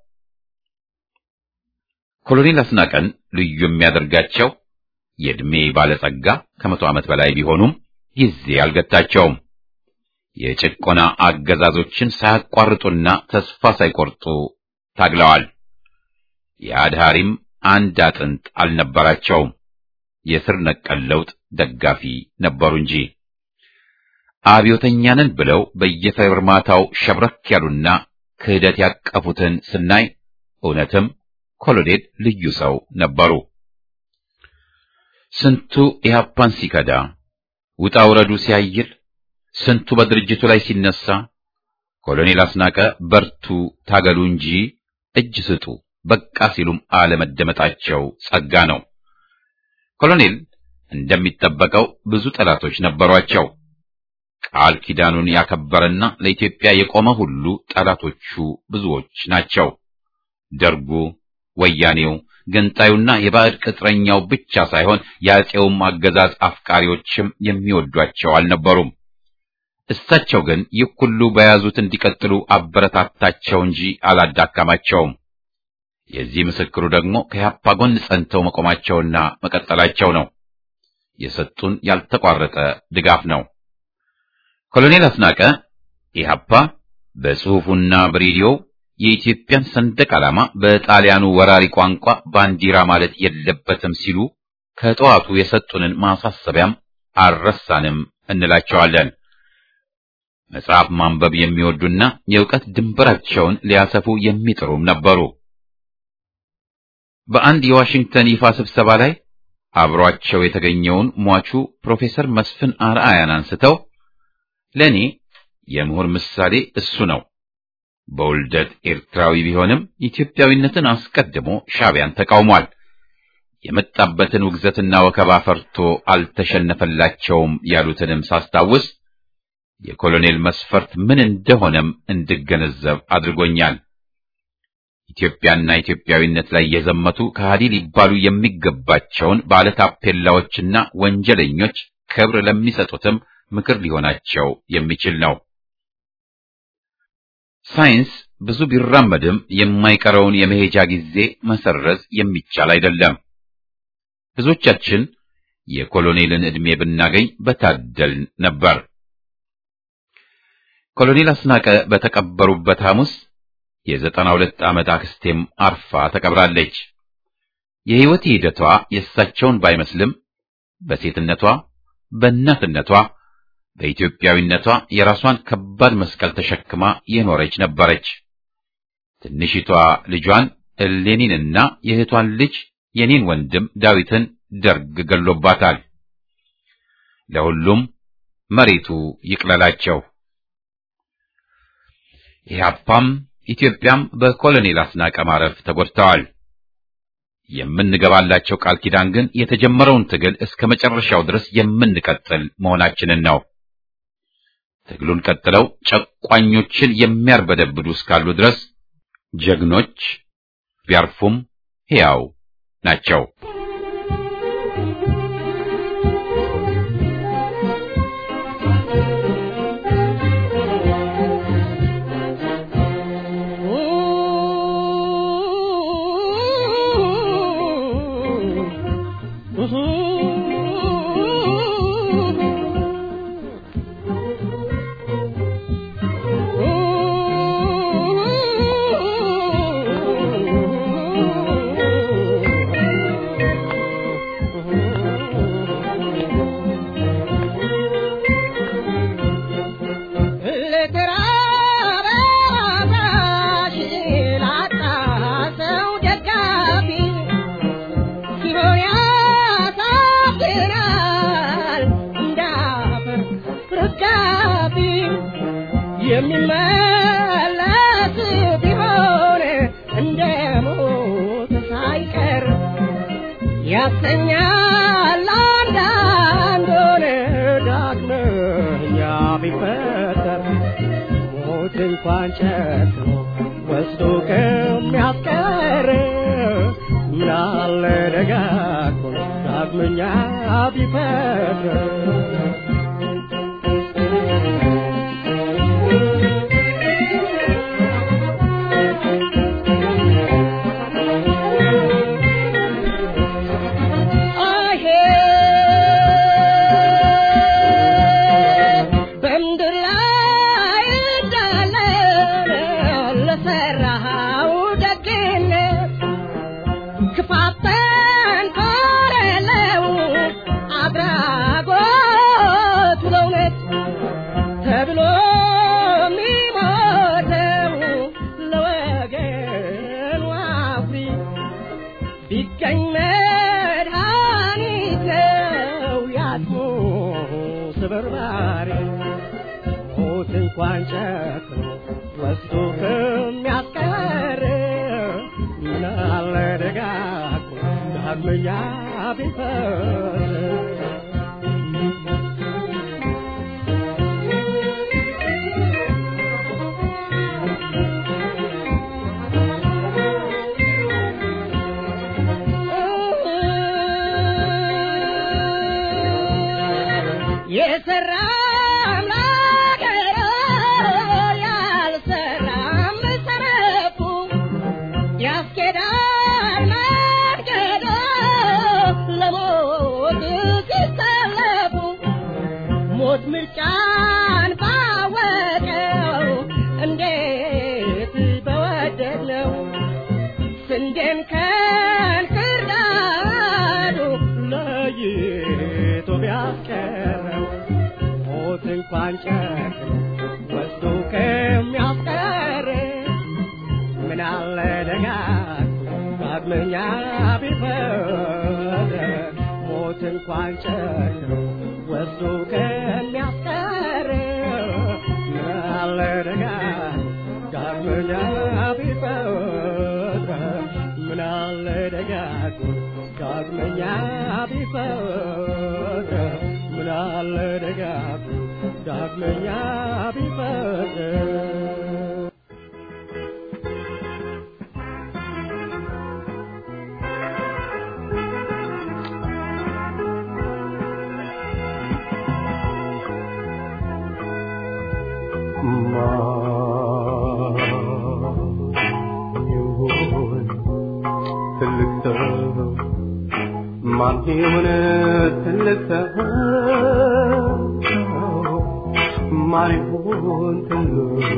ኮሎኔል አስናቀን ልዩ የሚያደርጋቸው የዕድሜ ባለጸጋ ከመቶ ዓመት በላይ ቢሆኑም ጊዜ አልገታቸውም። የጭቆና አገዛዞችን ሳያቋርጡና ተስፋ ሳይቆርጡ ታግለዋል። የአድሃሪም አንድ አጥንት አልነበራቸውም። የስር ነቀል ለውጥ ደጋፊ ነበሩ እንጂ አብዮተኛንን ብለው በየፈርማታው ሸብረክ ያሉና ክህደት ያቀፉትን ስናይ እውነትም ኮሎኔል ልዩ ሰው ነበሩ። ስንቱ ኢህአፓን ሲከዳ ውጣ ውረዱ ሲያይል፣ ስንቱ በድርጅቱ ላይ ሲነሳ፣ ኮሎኔል አስናቀ በርቱ ታገሉ እንጂ እጅ ስጡ በቃ ሲሉም አለመደመጣቸው ጸጋ ነው። ኮሎኔል እንደሚጠበቀው ብዙ ጠላቶች ነበሯቸው። ቃል ኪዳኑን ያከበረና ለኢትዮጵያ የቆመ ሁሉ ጠላቶቹ ብዙዎች ናቸው። ደርጉ፣ ወያኔው፣ ገንጣዩና የባዕድ ቅጥረኛው ብቻ ሳይሆን የአፄውም አገዛዝ አፍቃሪዎችም የሚወዷቸው አልነበሩም። እሳቸው ግን ይህ ሁሉ በያዙት እንዲቀጥሉ አበረታታቸው እንጂ አላዳካማቸውም። የዚህ ምስክሩ ደግሞ ከያፓ ጎን ጸንተው መቆማቸውና መቀጠላቸው ነው። የሰጡን ያልተቋረጠ ድጋፍ ነው። ኮሎኔል አስናቀ ኢህአፓ በጽሑፉና በሬዲዮው የኢትዮጵያን ሰንደቅ ዓላማ በጣሊያኑ ወራሪ ቋንቋ ባንዲራ ማለት የለበትም ሲሉ ከጠዋቱ የሰጡንን ማሳሰቢያም አልረሳንም እንላቸዋለን። መጽሐፍ ማንበብ የሚወዱና የእውቀት ድንበራቸውን ሊያሰፉ የሚጥሩም ነበሩ። በአንድ የዋሽንግተን ይፋ ስብሰባ ላይ አብሯቸው የተገኘውን ሟቹ ፕሮፌሰር መስፍን አርአያን አንስተው ለእኔ የምሁር ምሳሌ እሱ ነው። በውልደት ኤርትራዊ ቢሆንም ኢትዮጵያዊነትን አስቀድሞ ሻዕቢያን ተቃውሟል። የመጣበትን ውግዘትና ወከባ ፈርቶ አልተሸነፈላቸውም ያሉትንም ሳስታውስ የኮሎኔል መስፈርት ምን እንደሆነም እንድገነዘብ አድርጎኛል። ኢትዮጵያና ኢትዮጵያዊነት ላይ የዘመቱ ከሃዲ ሊባሉ የሚገባቸውን ባለታፔላዎችና ወንጀለኞች ክብር ለሚሰጡትም ምክር ሊሆናቸው የሚችል ነው። ሳይንስ ብዙ ቢራመድም የማይቀረውን የመሄጃ ጊዜ መሰረዝ የሚቻል አይደለም። ብዙዎቻችን የኮሎኔልን ዕድሜ ብናገኝ በታደልን ነበር። ኮሎኔል አስናቀ በተቀበሩበት ሐሙስ የዘጠና ሁለት ዓመት አክስቴም አርፋ ተቀብራለች። የሕይወት ሂደቷ የእሳቸውን ባይመስልም በሴትነቷ፣ በእናትነቷ፣ በኢትዮጵያዊነቷ የራሷን ከባድ መስቀል ተሸክማ የኖረች ነበረች። ትንሽቷ ልጇን እሌኒንና የእህቷን ልጅ የኔን ወንድም ዳዊትን ደርግ ገሎባታል። ለሁሉም መሬቱ ይቅለላቸው። ኢህአፓም ኢትዮጵያም በኮሎኔል አስናቀ ማረፍ ተጎድተዋል። የምንገባላቸው ቃል ኪዳን ግን የተጀመረውን ትግል እስከ መጨረሻው ድረስ የምንቀጥል መሆናችንን ነው። ትግሉን ቀጥለው ጨቋኞችን የሚያርበደብዱ እስካሉ ድረስ ጀግኖች ቢያርፉም ሕያው ናቸው። የሚመለስ ቢሆን እንደ ሞት ሳይቀር ያሰኛል አንዳንዱን ዳግመኛ ቢፈጠር ሞት እንኳን ጨክኖ ወስዶ ከሚያስቀር ምናለ ደጋግሞ ዳግመኛ ቢፈጠር በምድር ላይ እንዳለ ለሰራኸው ደግነት ክፋት ተንኮል የለው አድራጎት ለእውነት ተብሎ የሚሞተው ለወገኑ አፍሪ ቢገኝ መድኃኒት ነው ያጥሞ ስብርባሪ ሞት እንኳን ጨክኖ ወስዶ ከሚያስቀር ምን ምናለ ደጋግ ዳግመኛ ቢፈስ የሰራ አምላክ ያልሰራም ሰነፉ ያስኬዳል መንገዶ ለሞት ሲሰለፉ ሞት ምርጫን ባወቀው እንዴት በወደድ ነው ስንዴን ከእንክርዳዱ ለይቶ ቢያስቀረው ሞት እንኳን ጨክኖ ወስዶ ከሚያስቀር ምን አለ ደጋግ ዳግመኛ ቢፈር ሞት እንኳን ጨክኖ ወስዶ ከሚያስቀር ምን አለ ደጋግ ዳግመኛ ቢፈር ምን አለ ደጋግ ዳግመኛ ቢፈር ምን አለ ደጋግ ዳግመኛ ቢፈር ትልቅ ሰው ማን ይሁን ትልቅ ሰው ማን ይሁን ትልቅ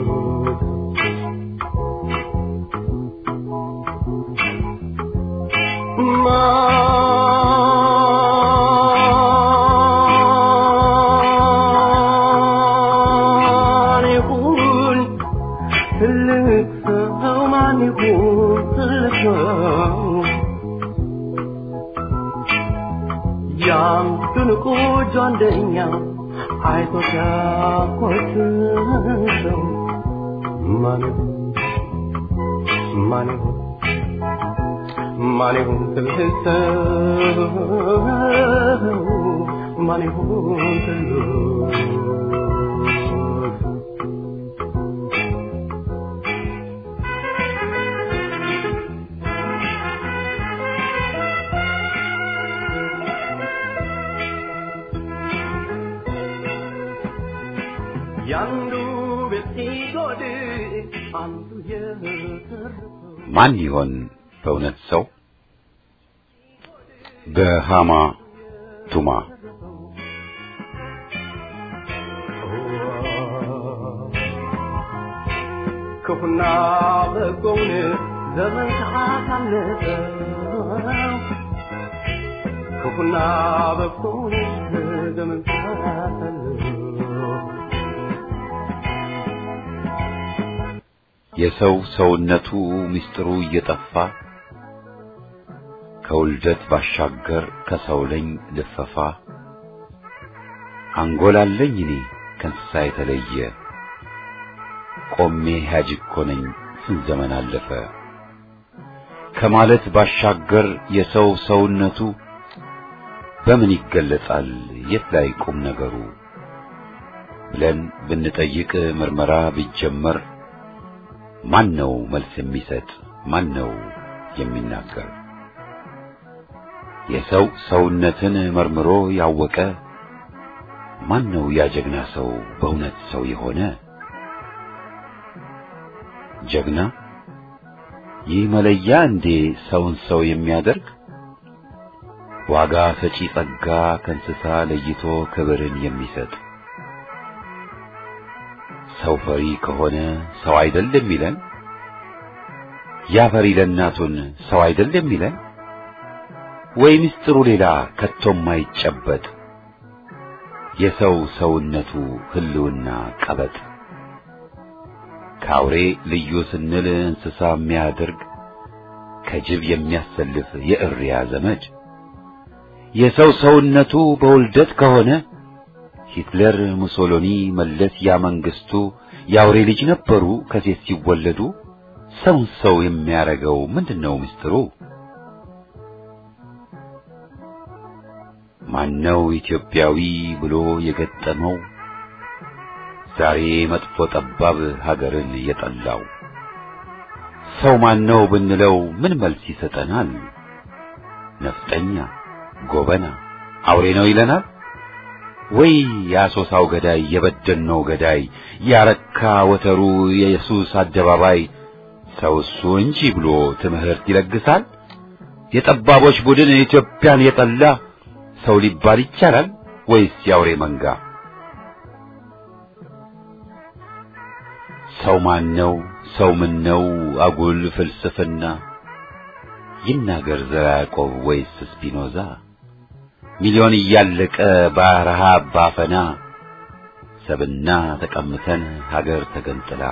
ማን ይሁን ትልቅ ሰው ማን ይሁን ትልቅ ሰው ያም ድንቁ ጆንደኛ አይቶ ሲያኮስሰው ማን ይሁን ማን ይሁን ማን ይሁን ትልቅ ሰው ማን ይሁን ትልቅ ያንዱ ቤት ሲጎድል አንዱ የተረፈው ማን ይሆን በእውነት ሰው? በሃማ ቱማ ክፉና በጎውን ዘመን ካሳለፈው ክፉና በጎውን ዘመን ካሳለፈው የሰው ሰውነቱ ምስጢሩ እየጠፋ ከውልደት ባሻገር ከሰው ለኝ ልፈፋ አንጎላለኝ እኔ ከእንስሳ የተለየ ቆሜ ሕያጅ እኮ ነኝ ስንት ዘመን አለፈ ከማለት ባሻገር የሰው ሰውነቱ በምን ይገለጻል የት ላይ ቁም ነገሩ ብለን ብንጠይቅ ምርመራ ቢጀመር ማን ነው መልስ የሚሰጥ ማን ነው የሚናገር የሰው ሰውነትን መርምሮ ያወቀ ማን ነው ያ ጀግና ሰው በእውነት ሰው የሆነ ጀግና ይህ መለያ እንዴ ሰውን ሰው የሚያደርግ ዋጋ ሰጪ ጸጋ ከእንስሳ ለይቶ ክብርን የሚሰጥ ሰው ፈሪ ከሆነ ሰው አይደል የሚለን ያ ፈሪ ለእናቱን ሰው አይደል የሚለን ወይ ምስጢሩ ሌላ ከቶም ማይጨበጥ የሰው ሰውነቱ ህልውና ቀበጥ ከአውሬ ልዩ ስንል እንስሳ የሚያደርግ ከጅብ የሚያሰልፍ የእሪያ ዘመድ የሰው ሰውነቱ በውልደት ከሆነ ሂትለር፣ ሙሶሎኒ፣ መለስ ያ መንግስቱ የአውሬ ልጅ ነበሩ ከሴት ሲወለዱ። ሰውን ሰው የሚያረገው ምንድነው ምስጢሩ? ማነው ኢትዮጵያዊ ብሎ የገጠመው ዛሬ መጥፎ ጠባብ ሀገርን የጠላው ሰው ማነው ብንለው ምን መልስ ይሰጠናል? ነፍጠኛ፣ ጎበና፣ አውሬ ነው ይለናል ወይ? የአሶሳው ገዳይ፣ የበደልነው ገዳይ፣ ያረካ ወተሩ፣ የኢየሱስ አደባባይ ሰው እሱ እንጂ ብሎ ትምህርት ይለግሳል። የጠባቦች ቡድን ኢትዮጵያን የጠላ ሰው ሊባል ይቻላል ወይስ የአውሬ መንጋ? ሰው ማን ነው? ሰው ምን ነው? አጉል ፍልስፍና ይናገር ዘራ ያዕቆብ ወይስ ስፒኖዛ? ሚሊዮን እያለቀ በረሃብ ባፈና ሰብና ተቀምተን ሀገር ተገንጥላ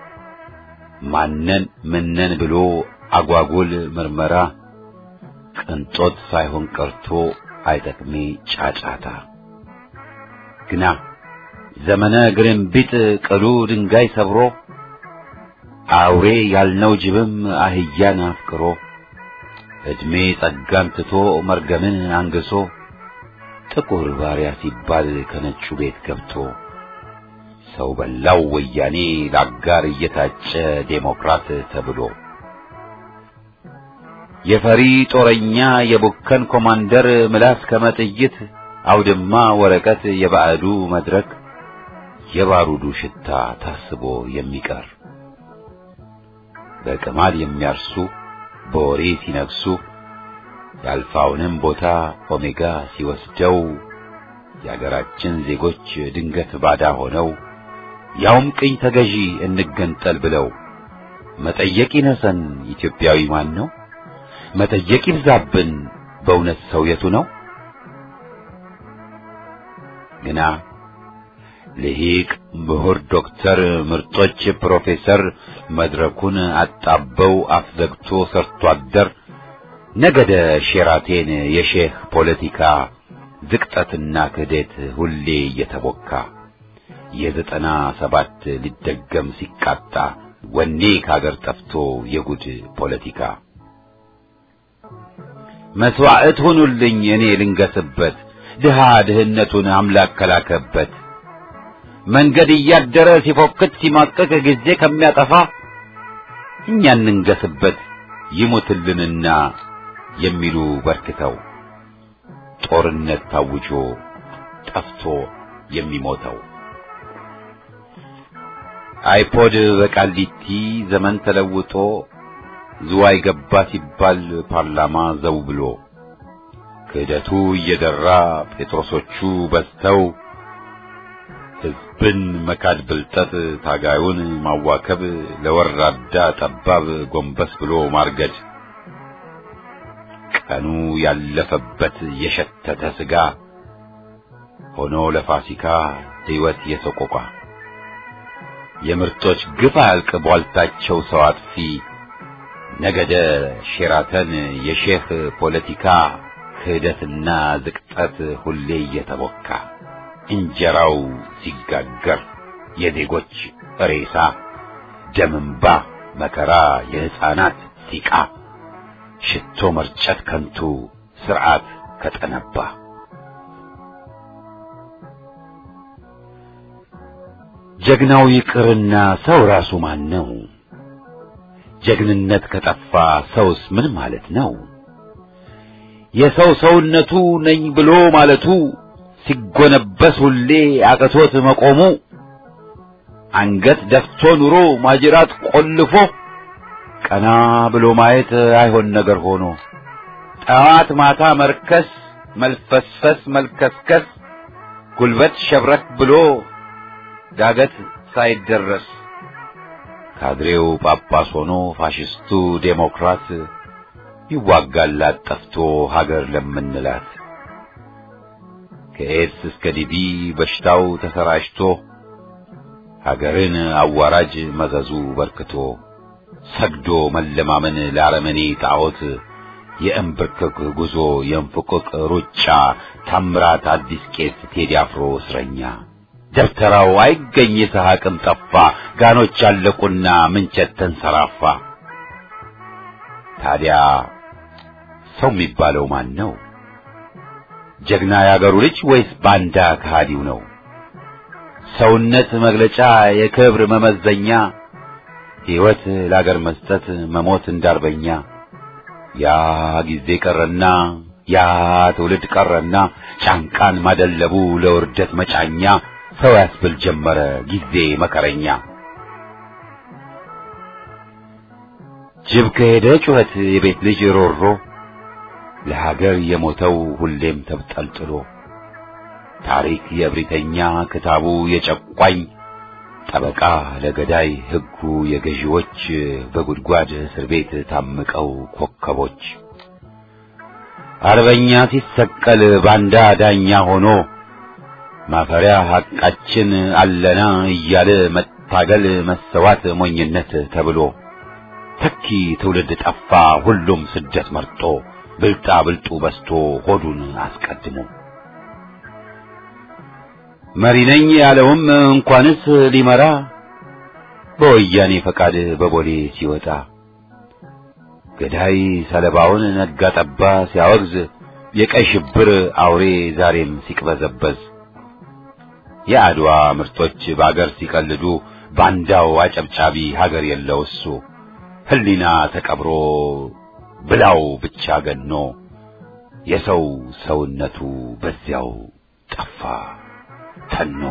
ማነን ምነን ብሎ አጓጉል ምርመራ ቅንጦት ሳይሆን ቀርቶ አይጠቅሜ ጫጫታ ግና ዘመነ ግርንቢጥ ቅሉ ድንጋይ ሰብሮ አውሬ ያልነው ጅብም አህያን አፍቅሮ ዕድሜ ጸጋን ትቶ መርገምን አንግሶ ጥቁር ባሪያ ሲባል ከነጩ ቤት ገብቶ ሰው በላው ወያኔ ለአጋር እየታጨ ዴሞክራት ተብሎ የፈሪ ጦረኛ የቡከን ኮማንደር ምላስ ከመጥይት አውድማ ወረቀት የባዕዱ መድረክ የባሩዱ ሽታ ታስቦ የሚቀር በቅማል የሚያርሱ በወሬ ሲነግሱ የአልፋውንም ቦታ ኦሜጋ ሲወስደው የአገራችን ዜጎች ድንገት ባዳ ሆነው ያውም ቅኝ ተገዢ እንገንጠል ብለው መጠየቅ ይነሰን ኢትዮጵያዊ ማን ነው? መጠየቅ ይብዛብን በእውነት ሰው የቱ ነው? ግና ልሂቅ ምሁር ዶክተር ምርጦች ፕሮፌሰር መድረኩን አጣበው አፍዘግቶ ሰርቶ አደር ነገደ ሼራቴን የሼህ ፖለቲካ ዝቅጠትና ክህደት ሁሌ እየተቦካ የዘጠና ሰባት ሊደገም ሲቃጣ ወኔ ከአገር ጠፍቶ የጉድ ፖለቲካ መስዋዕት ሁኑልኝ እኔ ልንገስበት ድሃ ድህነቱን አምላክ ከላከበት መንገድ እያደረ ሲፎክት ሲማቀቅ ጊዜ ከሚያጠፋ እኛ እንንገስበት ይሙትልንና የሚሉ በርክተው ጦርነት ታውጆ ጠፍቶ የሚሞተው አይፖድ በቃሊቲ ዘመን ተለውጦ ዝዋይ ገባ ሲባል ፓርላማ ዘው ብሎ ክህደቱ እየደራ ጴጥሮሶቹ በዝተው ሕዝብን መካድ ብልጠት ታጋዩን ማዋከብ ለወራዳ ጠባብ ጎንበስ ብሎ ማርገድ ቀኑ ያለፈበት የሸተተ ስጋ ሆኖ ለፋሲካ ሕይወት የሰቆቋ የምርጦች ግፍ አያልቅ ቧልታቸው ሰው አጥፊ ነገደ ሼራተን የሼህ ፖለቲካ ክህደትና ዝቅጠት ሁሌ እየተቦካ እንጀራው ሲጋገር የዜጎች ሬሳ ደምንባ መከራ የሕፃናት ሲቃ ሽቶ መርጨት ከንቱ ስርዓት ከጠነባ ጀግናው ይቅርና ሰው ራሱ ማን ነው? ጀግንነት ከጠፋ ሰውስ ምን ማለት ነው? የሰው ሰውነቱ ነኝ ብሎ ማለቱ ሲጎነበስ ሁሌ አቅቶት መቆሙ አንገት ደፍቶ ኑሮ ማጅራት ቆልፎ ቀና ብሎ ማየት አይሆን ነገር ሆኖ ጠዋት ማታ መርከስ መልፈስፈስ መልከስከስ ጉልበት ሸብረክ ብሎ ዳገት ሳይደረስ ካድሬው ጳጳስ ሆኖ ፋሽስቱ ዴሞክራት ይዋጋላት ጠፍቶ ሀገር ለምንላት ከኤድስ እስከ ዲቪ በሽታው ተሰራጭቶ ሀገርን አዋራጅ መዘዙ በርክቶ ሰግዶ መለማመን ለአረመኔ ጣዖት የእንብርክክ ጉዞ የእንፍቅቅ ሩጫ ታምራት አዲስ ቄስ ቴዲ አፍሮ እስረኛ ደብተራው አይገኝ ይስሐቅም ጠፋ ጋኖች አለቁና ምንቸት ተንሰራፋ ታዲያ ሰው የሚባለው ማን ነው? ጀግና ያገሩ ልጅ ወይስ ባንዳ ከሃዲው ነው? ሰውነት መግለጫ የክብር መመዘኛ ሕይወት ለአገር መስጠት መሞት እንዳርበኛ ያ ጊዜ ቀረና ያ ትውልድ ቀረና ጫንቃን ማደለቡ ለውርደት መጫኛ ሰው ያስብል ጀመረ ጊዜ መከረኛ። ጅብ ከሄደ ጩኸት የቤት ልጅ ሮሮ ለሀገር የሞተው ሁሌም ተብጠልጥሎ ታሪክ የእብሪተኛ ክታቡ የጨቋኝ ጠበቃ ለገዳይ ሕጉ የገዢዎች በጉድጓድ እስር ቤት ታምቀው ኮከቦች አርበኛ ሲሰቀል ባንዳ ዳኛ ሆኖ ማፈሪያ ሐቃችን አለና እያለ መታገል መሰዋት ሞኝነት ተብሎ ተኪ ትውልድ ጠፋ ሁሉም ስደት መርጦ ብልጣ ብልጡ በስቶ ሆዱን አስቀድሞ መሪ ነኝ ያለውም እንኳንስ ሊመራ በወያኔ ፈቃድ በቦሌ ሲወጣ ገዳይ ሰለባውን ነጋ ጠባ ሲያወግዝ የቀይ ሽብር አውሬ ዛሬም ሲቅበዘበዝ የአድዋ ምርቶች በአገር ሲቀልዱ ባንዳው አጨብጫቢ ሀገር የለው እሱ ህሊና ተቀብሮ ብላው ብቻ ገኖ የሰው ሰውነቱ በዚያው ጠፋ ተኖ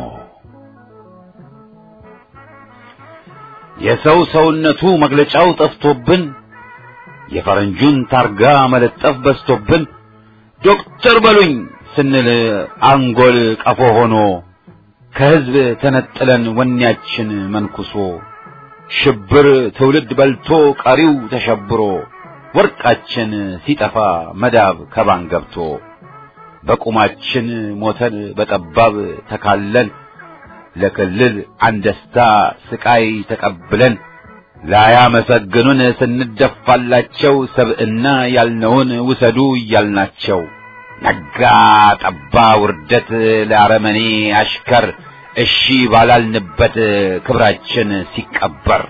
የሰው ሰውነቱ መግለጫው ጠፍቶብን የፈረንጁን ታርጋ መለጠፍ በስቶብን ዶክተር በሉኝ ስንል አንጎል ቀፎ ሆኖ ከህዝብ ተነጥለን ወኔያችን መንኩሶ ሽብር ትውልድ በልቶ ቀሪው ተሸብሮ ወርቃችን ሲጠፋ መዳብ ከባን ገብቶ በቁማችን ሞተን በጠባብ ተካለን ለክልል አንደስታ ስቃይ ተቀብለን ላያመሰግኑን ስንደፋላቸው ሰብዕና ያልነውን ውሰዱ እያልናቸው ነጋ ጠባ ውርደት ለአረመኔ አሽከር እሺ ባላልንበት ክብራችን ሲቀበር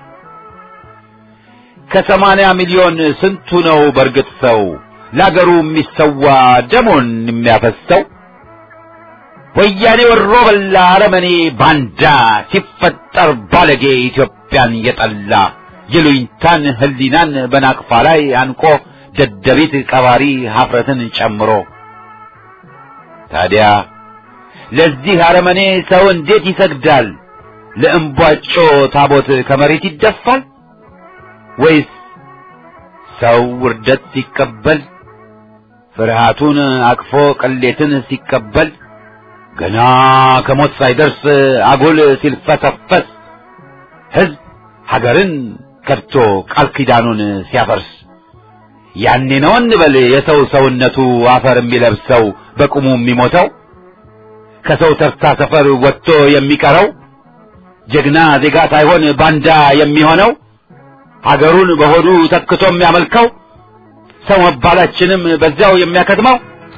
ከሰማንያ ሚሊዮን ስንቱ ነው በርግጥ ሰው ለአገሩ የሚሰዋ ደሞን የሚያፈሰው? ወያኔ ወሮ በላ አረመኔ ባንዳ ሲፈጠር ባለጌ ኢትዮጵያን የጠላ የሉኝታን ህሊናን በናቅፋ ላይ አንቆ ደደቢት ቀባሪ ሀፍረትን ጨምሮ ታዲያ ለዚህ አረመኔ ሰው እንዴት ይሰግዳል? ለእምቧጮ ታቦት ከመሬት ይደፋል? ወይስ ሰው ውርደት ሲቀበል ፍርሃቱን አቅፎ ቅሌትን ሲቀበል ገና ከሞት ሳይደርስ አጉል ሲልፈሰፈስ ሕዝብ ሀገርን ከድቶ ቃል ኪዳኑን ሲያፈርስ ያኔ ነው እንበል የሰው ሰውነቱ አፈር የሚለብሰው በቁሙ የሚሞተው ከሰው ተርታ ሰፈር ወጥቶ የሚቀረው ጀግና ዜጋ ሳይሆን ባንዳ የሚሆነው ሀገሩን በሆዱ ተክቶ የሚያመልከው ሰው መባላችንም በዚያው የሚያከትመው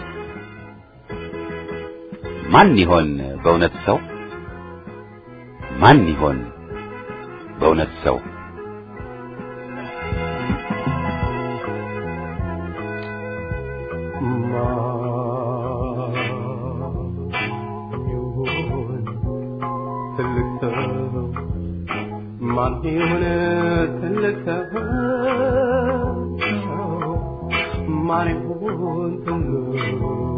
ማን ይሆን በእውነት ሰው? ማን ይሆን በእውነት ሰው? ማን ይሁን ትልቅ ሰው ማን ይሁን ትልቅ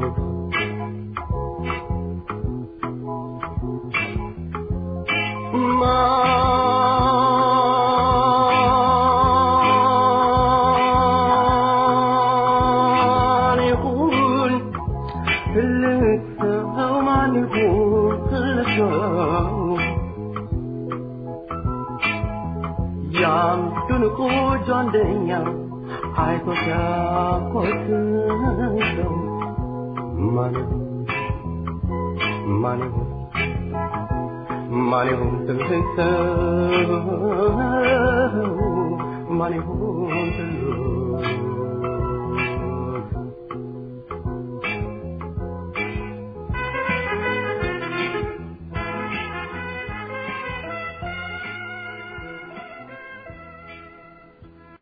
ማን ይሁን ትልቅ ሰው ማን ይሁን ትልቅ ሰው ያም ድንቁ ጆንደኛ አይቶ ሲያኮትሰው ማን ይሁን ማን ይሁን ማን ይሁን ትልቅ ሰው ማን ይሁን ትልቅ